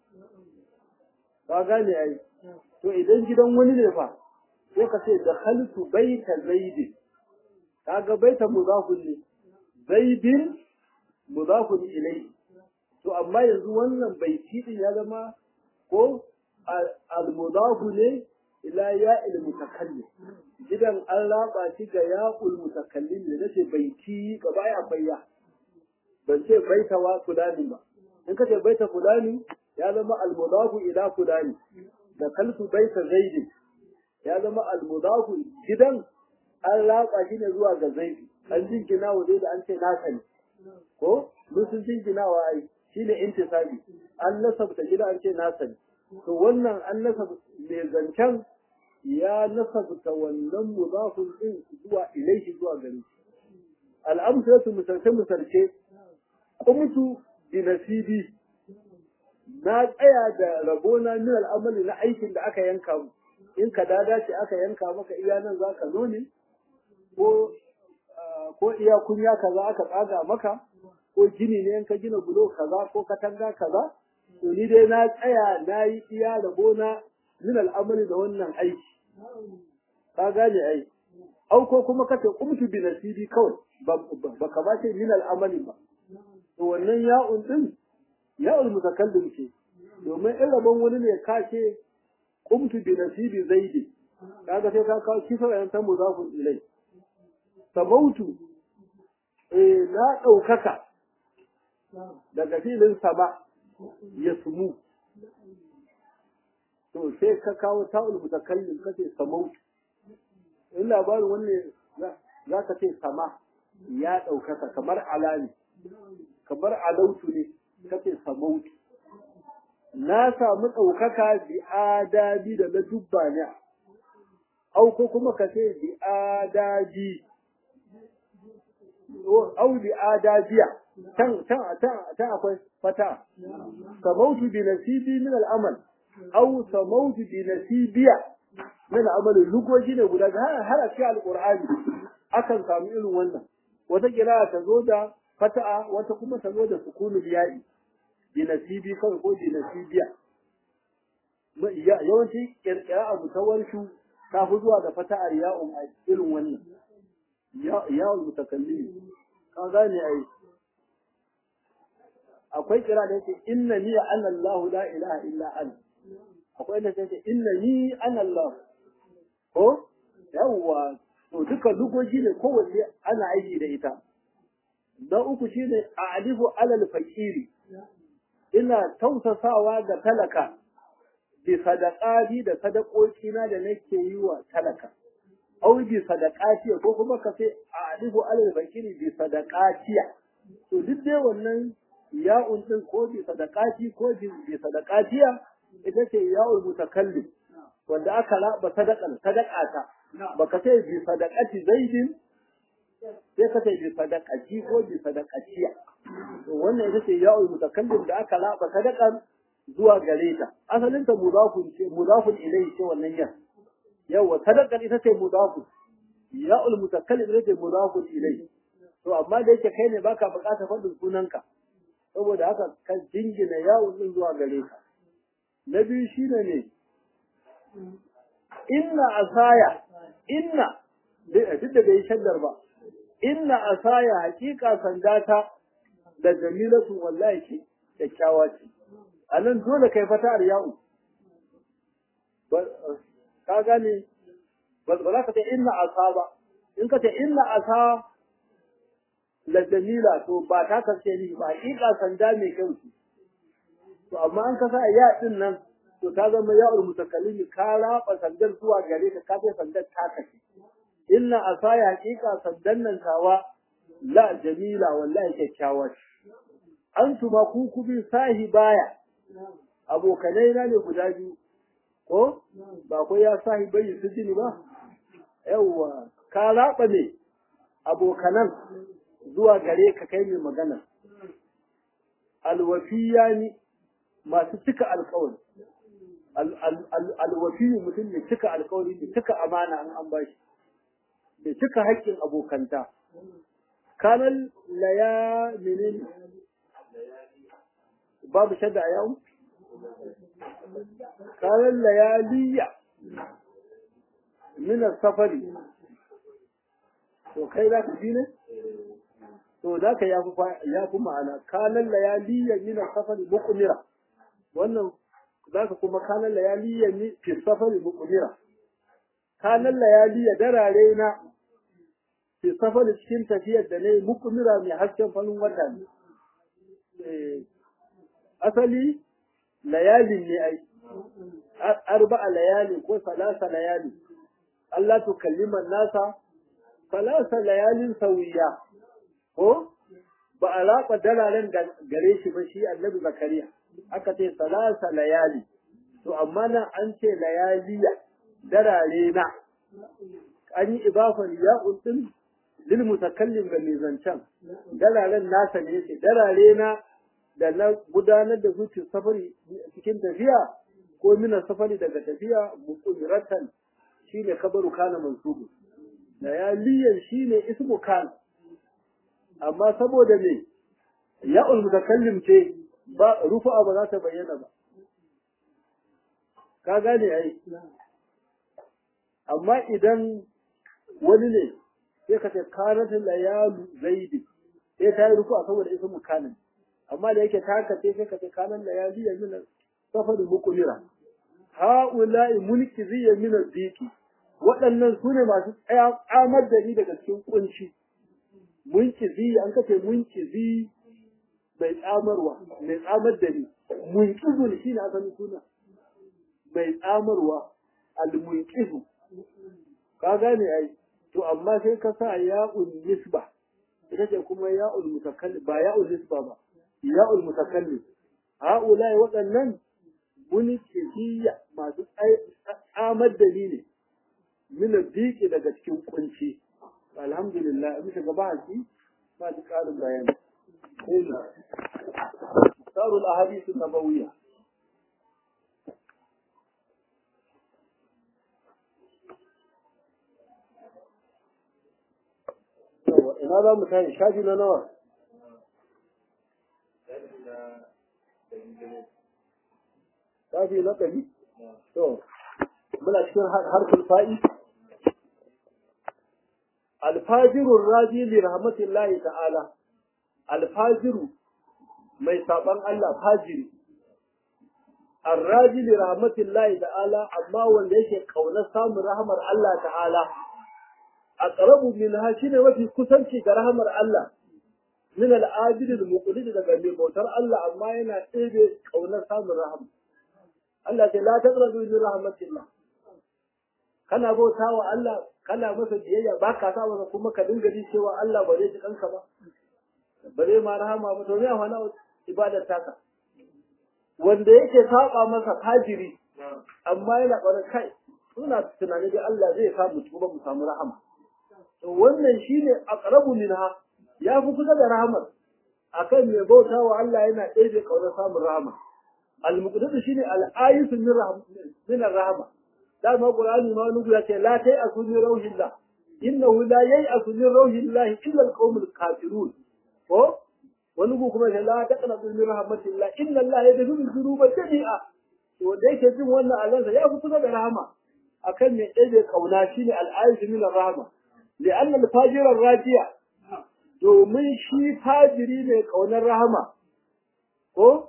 [SPEAKER 1] ka gane ai to idan gidan wani ne fa sai ka ce da kaltu baita zaidin kaga baita mudafun ne zaidin mudafun ilai to amma yanzu wannan baiti din ya zama ko al-mudafu ne ila ya'il mutakallim gidan an raba shi ga ya'ul mutakallim ne nace baiti gaba ya bayya ban ce baita wa fulani ba in ka ce baita fulani ya zama al-mudafu ila fulani da kalfu baita zaidi ya zama al-mudafu gidan an raba shi ne zuwa ga zaidi an jingina wa da an ce nasa ne ko mun sun jingina wa ai shine intisabi an nasabta gida an ce nasa ne to wannan an nasabta mai zancen ya nasabta wannan mudafun din zuwa ilaihi zuwa gare shi al'amsalatu misalce misalce qumtu bi nasibi na tsaya da rabona min al'amali na aikin da aka yanka mu in ka dada ce aka yanka maka iya nan za ka zo ne ko ko iya kunya kaza aka tsaga maka ko gini ne in ka gina bulo kaza ko katanga kaza to ni dai na tsaya na yi iya rabona min al'amali da wannan aiki ka gane ai au ko kuma kace kumtu bi nasibi kawai ba ka ba ce min al'amali ba to wannan ya'un din ya'ul mutakallim ce domin in rabon wani ne ka ce kumtu bi nasibi zaidi kaga sai ka kawo kisa yan ta muzafun ilai sabautu eh na daukaka daga filin sama ya sumu to sai ka kawo ta'ul mutakallim kace samautu in labarin wanne za ka ce sama ya ɗaukaka kamar alani kamar alautu ne kace samautu na samu ɗaukaka bi adabi da na dubba ne au ko kuma ka ce bi adabi au bi adabiya can can can akwai fata samautu bi nasibi min al'amal au samautu bi nasibiya min amalin lugoji ne guda har a cikin alqur'ani akan samu irin wannan wata kira ta zo da fata'a wata kuma ta zo da sukunul ya'i bi nasibi kawai ko bi nasibiya yawanci kirkira abu ta warshu ta fi zuwa da fata'ar ya'un a irin wannan ya'un mutakallimi ka gane ai akwai kira da yake inna ni ana Allah la ilaha illa ana akwai da yake inna ni ana Allah ko yawwa to duka lugoji ne kowace ana aiki da ita na uku shine a'lifu alal fakiri ina tausasawa ga talaka bi sadaqati da sadakoki na da nake yi wa talaka au bi sadaqati ko kuma ka ce a'lifu alal fakiri bi sadaqati to duk dai wannan ya'un din ko bi sadaqati ko bi sadaqatiya ita ce ya'ul mutakallim wanda aka raba sadaqan sadaqata baka ce bi sadaqati zaidin sai ka ce bi sadaqati ko bi sadaqatiya to wannan ita ce ya'ul mutakallim da aka raba sadaqan zuwa gare ta asalin ta mudafun ce mudafun ilayhi ce wannan yan yawa sadaqan ita ce mudafun ya'ul mutakallim ita ce mudafun ilayhi to amma da yake kai ne baka bukatar faɗin sunanka saboda haka ka jingina yawon din zuwa gare ka na biyu shine ne inna asaya inna duk da bai shaddar ba inna asaya hakika sandata da jamilatu wallahi ce kyakkyawa ce a nan dole kai fata a yawo ka gane ba za ka ce inna asa ba in ka ce inna asa la jamila to ba ta karshe ni ba hakika sanda mai kyau ce to amma an kasa ya din nan to ta zama ya'ul mutakallimi ka raba sandar zuwa gare ka ka ce sandar ta kace inna asaya hakika sandan nan tawa la jamila wallahi kyakkyawa antuma ku kubi sahibaya abokanai na ne guda biyu ko ba ko ya sahibai su jini ba yawwa ka raba ne abokanan zuwa gare ka kai mai magana alwafiyani masu cika alkawari alwafiyu mutum mai cika alkawari mai cika amana an an bashi mai cika haƙƙin abokanta kanan laya menene babu shadda a yawon kanan layaliya minar safari to kai za ka ji ne to za ka ya fi ma'ana kanan layaliya minar safari mukumira wannan za ka kuma kanan layaliya fi safari mukumira kanan layaliya darare na fi safari cikin tafiyar da ne mukumira mai hasken farin wata ne asali layalin ne ai arba'a layali ko salasa layali Allah tu kalliman nasa salasa layalin sauyiya ko ba a raɓa dalalen gare shi ba shi annabi zakariya aka ce salasa layali to amma nan an ce layaliya darare na an yi ibafan ya'un din lil mutakallim ga mai zancen dalalen nasa ne ce darare na da na gudanar da su safari cikin tafiya ko mina safari daga tafiya muqdiratan shine kabaru kana mansubu layaliyan shine ismu kana amma saboda me ya'ul mutakallim ce ba rufu'a ba za ta bayyana ba ka gane ai amma idan wani ne sai ka ce kanat layalu zaidi sai ta yi rufu'a saboda ismu kanin amma da yake ta haka sai ka ce kanan layali ya min safar muqlira ha'ula'i mulki zai min ziki waɗannan su ne masu tsamar da ni daga cikin kunci munkizi an kace munkizi mai tsamarwa mai tsamar da ni munkizu shi ne asalin suna mai tsamarwa al-munkizu ka gane ai to amma sai ka sa ya'ul nisba ita ce kuma ya'ul mutakallim ba ya'ul nisba ba ya'ul mutakallim ha'ulai waɗannan munikiyya masu tsamar da ni ne min diki daga cikin kunci alhamdulillah in shiga ba shi ba ji ƙarin bayani sai na sarul ahadith nabawiyya ina za mu tashi shafi na nawa shafi na ɗari to muna cikin harfin fa'i alfajirun raji li rahmatillahi ta'ala alfajiru mai saban Allah fajiri arraji li rahmatillahi ta'ala amma wanda yake kaunar samun rahmar Allah ta'ala aqrabu minha shine mafi kusanci ga rahmar Allah min al-ajid al-muqlid daga mai bautar Allah amma yana ɗebe kaunar samun rahama Allah ce la taqrabu min rahmatillah kana bauta wa Allah kana masa biyayya ba ka sa masa kuma ka dinga ji cewa Allah ba zai ji kanka ba ba zai ma rahama ba to me amfana ibadar taka wanda yake saba masa fajiri amma yana ƙwarar kai suna tunani da Allah zai sa mu tuba mu samu rahama to wannan shine aqrabu minha ya fi kusa da rahamar akan mai bauta wa Allah yana ɗaya kaunar samun rahama al-muqdadu shine al-ayatu min min rahama dama qur'ani ma wani ya ce la tai asuni rauhillah innahu la yai asuni rauhillah illa al-qaumul kafirun ko wani ku kuma la taqna min rahmatillah inna Allah yaghfiru dhunuba jami'a to wanda yake jin wannan alansa ya fi kusa da rahama akan mai ɗaya kauna shine al-ayatu min rahama li'anna al-fajira rajiya domin shi fajiri mai ƙaunar rahama ko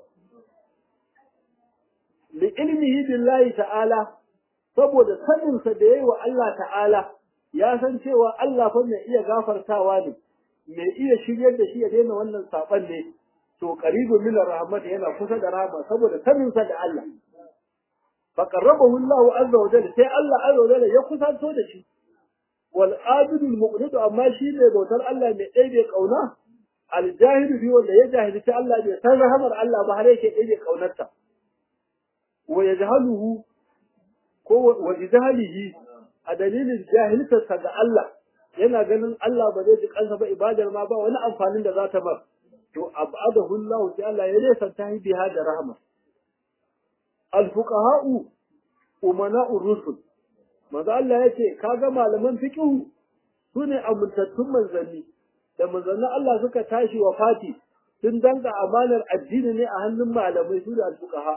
[SPEAKER 1] li ilmihi billahi ta'ala saboda saninsa da yayi wa Allah ta'ala ya san cewa Allah fa mai iya gafartawa ne mai iya shiryar da shi ya daina wannan saban ne to qaribu min rahmat yana kusa da rahama saboda saninsa da Allah fa qarrabahu Allah azza wa jalla sai Allah azza wa jalla ya kusanto da shi wal abidul muqnidu amma shi ne bautar Allah mai ɗaibe kauna aljahidu bi wanda ya jahilci Allah bai san rahamar Allah ba har yake ɗaibe kaunarta wa yajhaluhu ko wa jahalihi a dalilin jahiltarsa ga Allah yana ganin Allah ba zai ji kansa ba ibadar ma ba wani amfanin da za ta bar to abadahu Allah sai Allah ya nesa ta biha da rahama al fuqaha'u umana'ur rusul manzo Allah yace kaga malaman fiqh sune amintattun manzanni da manzannin Allah suka tashi wa fati sun danga amanar addini ne a hannun malamai su da alfuqaha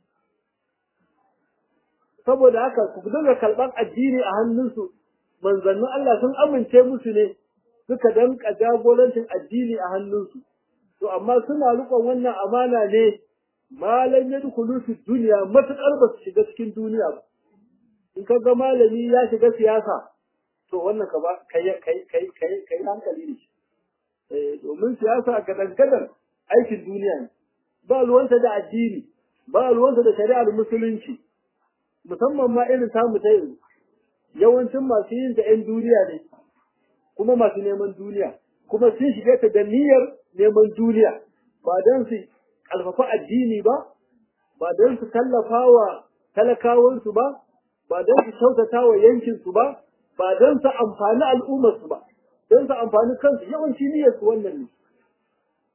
[SPEAKER 1] saboda haka ku dinga kalban addini a hannunsu manzannin Allah sun amince musu ne suka danka jagorancin addini a hannunsu to amma suna rikon wannan amana ne malam yadkhulu fi dunya matakar ba su shiga cikin duniya ba in ka ga malami ya shiga siyasa to wannan ka ba kai kai kai kai kai hankali ne eh domin siyasa ga dangadan aikin duniya ne ba ruwanta da addini ba ruwanta da shari'ar musulunci musamman ma irin samu ta yanzu yawancin masu yin da 'yan duniya ne kuma masu neman duniya kuma sun shiga ta da niyyar neman duniya ba don su ƙarfafa addini ba ba don su tallafa wa talakawansu ba ba don su kyautata wa yankinsu ba ba don su amfani al'ummarsu ba don su amfani kansu yawanci niyyarsu wannan ne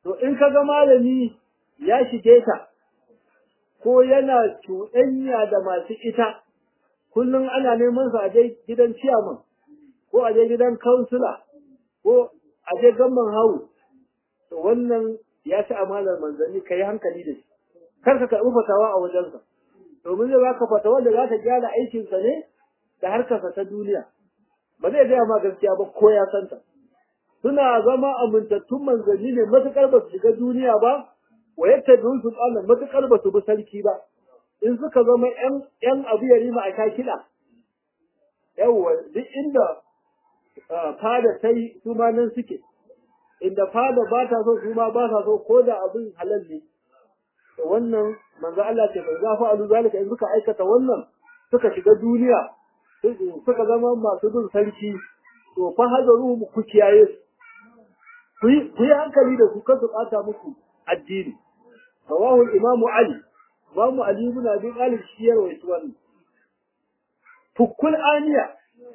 [SPEAKER 1] to in ka ga malami ya shige ta ko yana cuɗanya da masu ita kullum ana neman sa a je gidan ciyaman ko a je gidan kansula ko a je gamman hawu to wannan ya ci amalar manzanni ka yi hankali da shi kar ka karɓi fatawa a wajensa domin zai baka fatawa da za ta gyara aikinsa ne da harkarsa ta duniya ba zai gaya ma gaskiya ba ko ya santa suna zama amintattun manzanni ne matuƙar ba su shiga duniya ba wa yadda bin su tsala matuƙar ba su bi sarki ba in suka zama ‘yan abu ya rima a sha kiɗa yawwa duk inda fada ta yi su ma nan suke inda fada ba ta so su ma ba ta so ko da abin halal ne wannan manzo Allah ce bai zafa alu zalika in suka aikata wannan suka shiga duniya suka zama masu bin sarki to fa hadaru ku kiyaye su ku yi hankali da su kan su ɓata muku addini rawahu imamu ali imamu ali ibn abi talib shi ya rawaito wannan fukul aniya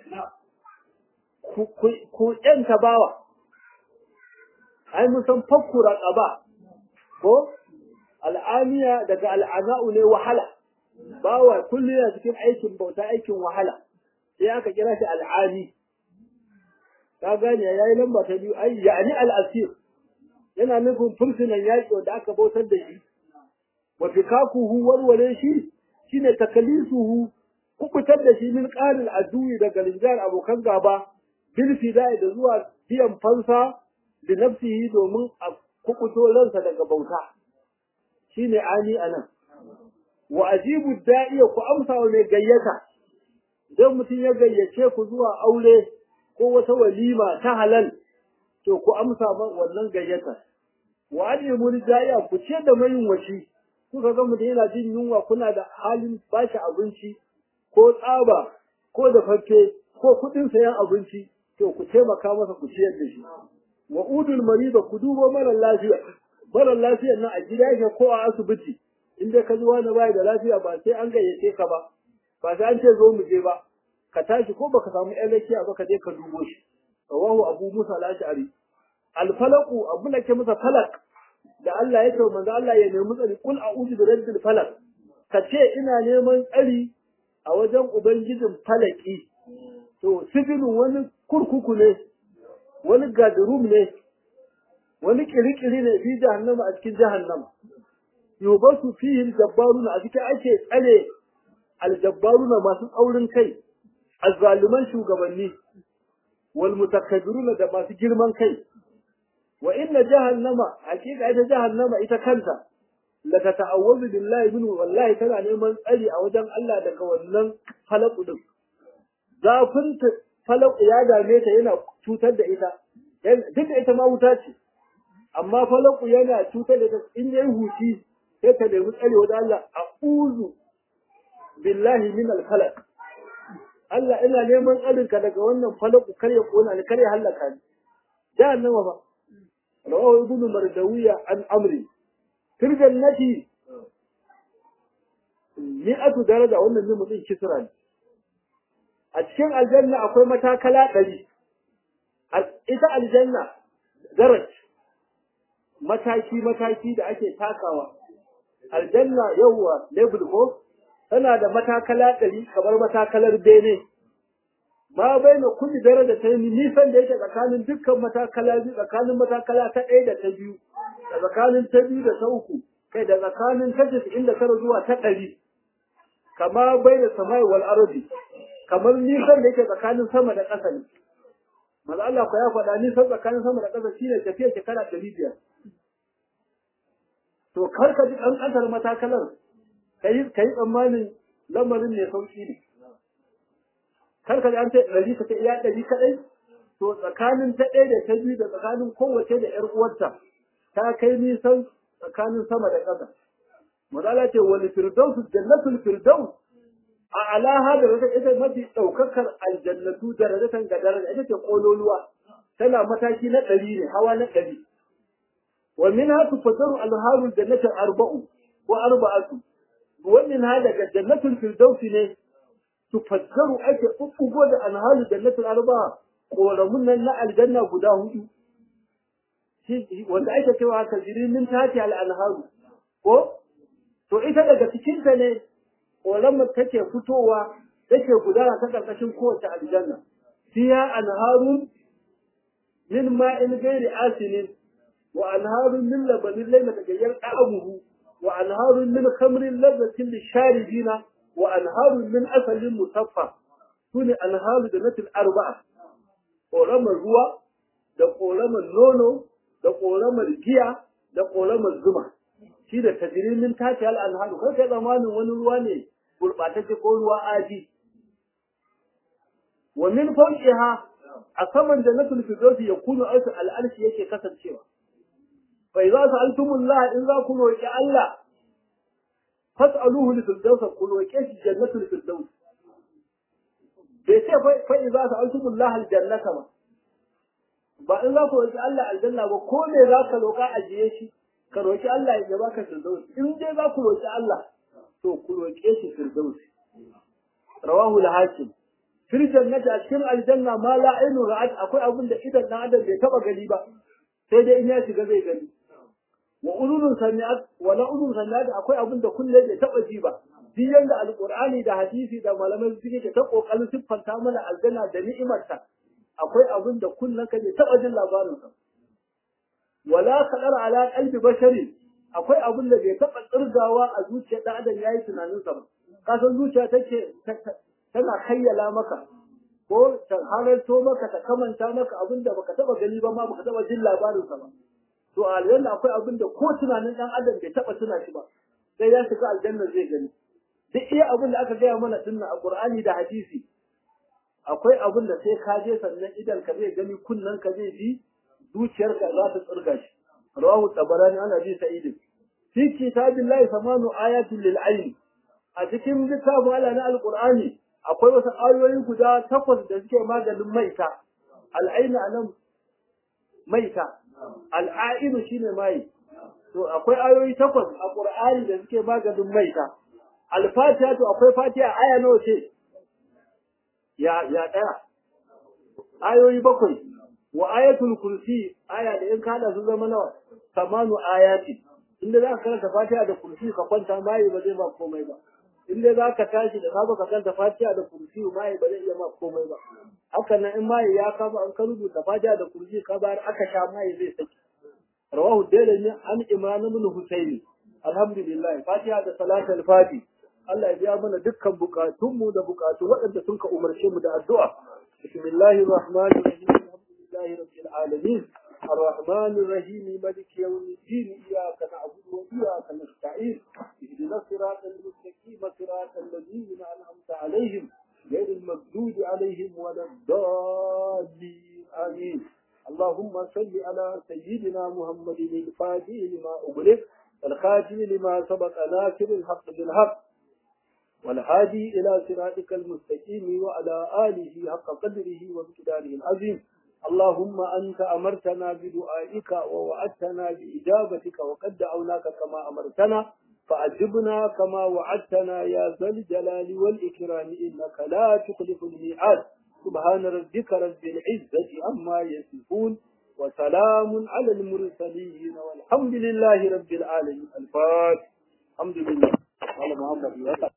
[SPEAKER 1] ku yanta bawa ai mun san fakku raqaba ko al'amiya daga al'ana'u ne wahala bawa kullu yana cikin aikin bauta aikin wahala sai aka kira shi al'ami ka gane yayi lamba ta biyu ai yani al'asir yana nufin fursunan yaƙi wanda aka bautar da shi wa fikakuhu warware shi shine takalisuhu kubutar da shi min qalil aduwi daga linjar abokan gaba bil fidai da zuwa biyan fansa da nafsihi domin a kukuto ransa daga bauta shine ani anan wa ajibu da'iya ku amsa wa mai gayyata idan mutum ya gayyace ku zuwa aure ko wata walima ta halal to ku amsa wannan gayyata wa alimul da'iya ku ce da mai washi kuka ga mutum yana jin yunwa kuna da halin bashi abinci ko tsaba ko da fakke ko kuɗin sayan abinci to ku taimaka masa ku ciyar da shi wa udul mariba ku dubo mara lafiya mara lafiyar nan a gida yake ko a asibiti in dai ka ji wani bai da lafiya ba sai an gayyace ka ba ba sai an ce zo mu je ba ka tashi ko baka samu ƴan lafiya ba ka je ka dubo shi rawahu abu musa al-ash'ari al-falaqu abu da ke masa falak da Allah ya ce manzo Allah ya nemi tsari kul a'udhu bi rabbil falaq ka ce ina neman tsari a wajen ubangijin falaki to sibilun wani kurkuku ne wani gadrum ne wani kirikiri ne fi jahannama a cikin jahannama yubasu fihi aljabbaruna a cikin ake tsare aljabbaruna masu tsaurin kai azzaluman shugabanni wal mutakabbiruna da masu girman kai wa inna jahannama hakika ita jahannama ita kanta la tata'awwazu billahi min wallahi tana neman tsari a wajen Allah daga wannan falaku din zafin falaku ya dame ta yana cutar da ita duk da ita ma wuta ce amma falaku yana cutar da ita in yayi huci sai ta nemi tsari wajen Allah a'udhu billahi min al-falaq Allah ina neman tsarinka daga wannan falaku kar ya kona ni kar ya halaka ni jahannama ba رواه ابن مردوية عن أمري في الجنة مئة درجة وأن النمطين كسرا أتكين الجنة أقول متى كلا قلي إذا الجنة درج mataki mataki da ake takawa aljanna yawwa level ko tana da matakala ɗari kamar matakalar bene ma bai na kulli daraja ta yi nisan da yake tsakanin dukkan matakala biyu tsakanin matakala ta ɗaya da ta biyu da tsakanin ta biyu da ta uku kai da tsakanin ta casa'in da tara zuwa ta ɗari kama bai da samai wal arabi kamar nisan da yake tsakanin sama da ƙasa ne maza Allah ku ya faɗa nisan tsakanin sama da ƙasa shine tafiya shekara ɗari biyar to kar ka ji ɗan ƙasar matakalar ka yi tsammanin lamarin ne sauƙi ne kar ka an ce ɗari ka ce iya ɗari kaɗai to tsakanin ta ɗaya da ta biyu da tsakanin kowace da ƴar uwarta ta kai nisan tsakanin sama da ƙasa mazala ce wani firdaus jannatul firdaus a alaha da rata ita mafi ɗaukakar aljannatu darajatan ga daraja ita ce ƙololuwa tana mataki na ɗari ne hawa na ɗari wa min ha tufaddaru alharul jannatin arba'u ko arba'atu wannan ha daga jannatul firdaus ne tufaddaru ake ɓuɓɓugo da alhalu jannatul arba'a ƙoramun nan na aljanna guda hudu wanda ake cewa ka jirinin tati al'anharu ko to ita daga cikinta ne ƙoramar take fitowa take gudana ta ƙarƙashin kowace aljanna fiya anharun min ma'in gairi asinin wa anharun min labanin laila daga yar ɗa'amuhu wa anharun min khamrin lazzatin lisharibina wa anharun min asalin musaffa sune anharu da natil arba'a ƙoramar ruwa da ƙoramar nono da ƙoramar giya da ƙoramar zuma shi da tajirimin tace al'anharu kai kai zamanin wani ruwa ne gurɓatacce ko ruwa aji wa min fawqiha a saman jannatul firdausi yakunu aisu al'arshi yake kasancewa fa idza sa'altumullah in za ku roki Allah fas'aluhu li firdaus ku roke shi jannatul firdaus bai ce fa idza sa'altumullah aljannata ba ba in za ku roki Allah aljanna ba ko me za ka roka ajiye shi ka roki Allah ya baka firdaus in dai za ku roki Allah to ku roke shi firdaus rawahu al-hakim fil jannati a cikin aljanna ma la ainu ra'at akwai abin da idan dan adam bai taba gani ba sai dai in ya shiga zai gani wa ululun sami'at wa la ulul sami'at akwai abin da kullum bai taba ji ba duk yanda alqur'ani da hadisi da malaman suke ta kokarin siffanta mana aljanna da ni'imarta akwai abin da kullum ka bai taba jin labarin sa wala kadar ala qalbi bashari akwai abin da bai taba tsirgawa a zuciyar dan adam yayi tunanin sa ba kasan zuciya take tana kayyala maka ko ta halarto maka ta kamanta maka abin da baka taba gani ba ma baka taba jin labarin sa ba to a aljanna akwai abin da ko tunanin dan adam bai taba tuna shi ba sai ya shiga aljanna zai gani duk iya abin da aka gaya mana dinna a qur'ani da hadisi akwai abin da sai ka je sannan idan ka zai gani kunnan ka zai ji zuciyarka za ta tsirga shi rawahu tabarani ana bi sa'id fi kitabillahi samanu ayatin lil ayn a cikin littafin Allah na alqur'ani akwai wasu ayoyi guda takwas da suke maganin maita al'ainu anan maita al'ainu shine mai to akwai ayoyi takwas a qur'ani da suke maganin maita al-fatiha to akwai fatiha aya nawa ce ya ya daya ayoyi bakwai wa ayatul kursi aya da in kada su zama nawa samanu ayati inda za ka karanta fatiha da kursi ka kwanta mai ba zai ba komai ba in dai za ka tashi da sabu ka kanta fatiha da kursi mai ba zai iya ma komai ba haka nan in mai ya kama an ka rubuta fatiha da kursi ka bayar aka sha mai zai saki rawahu dalani an imran ibn husaini alhamdulillah fatiha da salatul fati Allah ya biya mana dukkan bukatunmu da bukatu waɗanda sun ka umarce mu da addu'a bismillahir rahmanir rahim alhamdulillahi rabbil alamin الرحمن الرحيم ملك يوم الدين إياك نعبد وإياك نستعين اهدنا الصراط المستقيم صراط الذين أنعمت عليهم غير المغضوب عليهم ولا الضالين آمين اللهم صل على سيدنا محمد الفاتح لما أغلق الخاتم لما سبق ناصر الحق بالحق والهادي إلى صراطك المستقيم وعلى آله حق قدره ومقداره العظيم اللهم أنت أمرتنا بدعائك ووعدتنا بإجابتك وقد دعوناك كما أمرتنا فأجبنا كما وعدتنا يا ذا الجلال والإكرام إنك لا تخلف الميعاد سبحان ربك رب العزة عما يصفون وسلام على المرسلين والحمد لله رب العالمين الفاتح الحمد لله قال محمد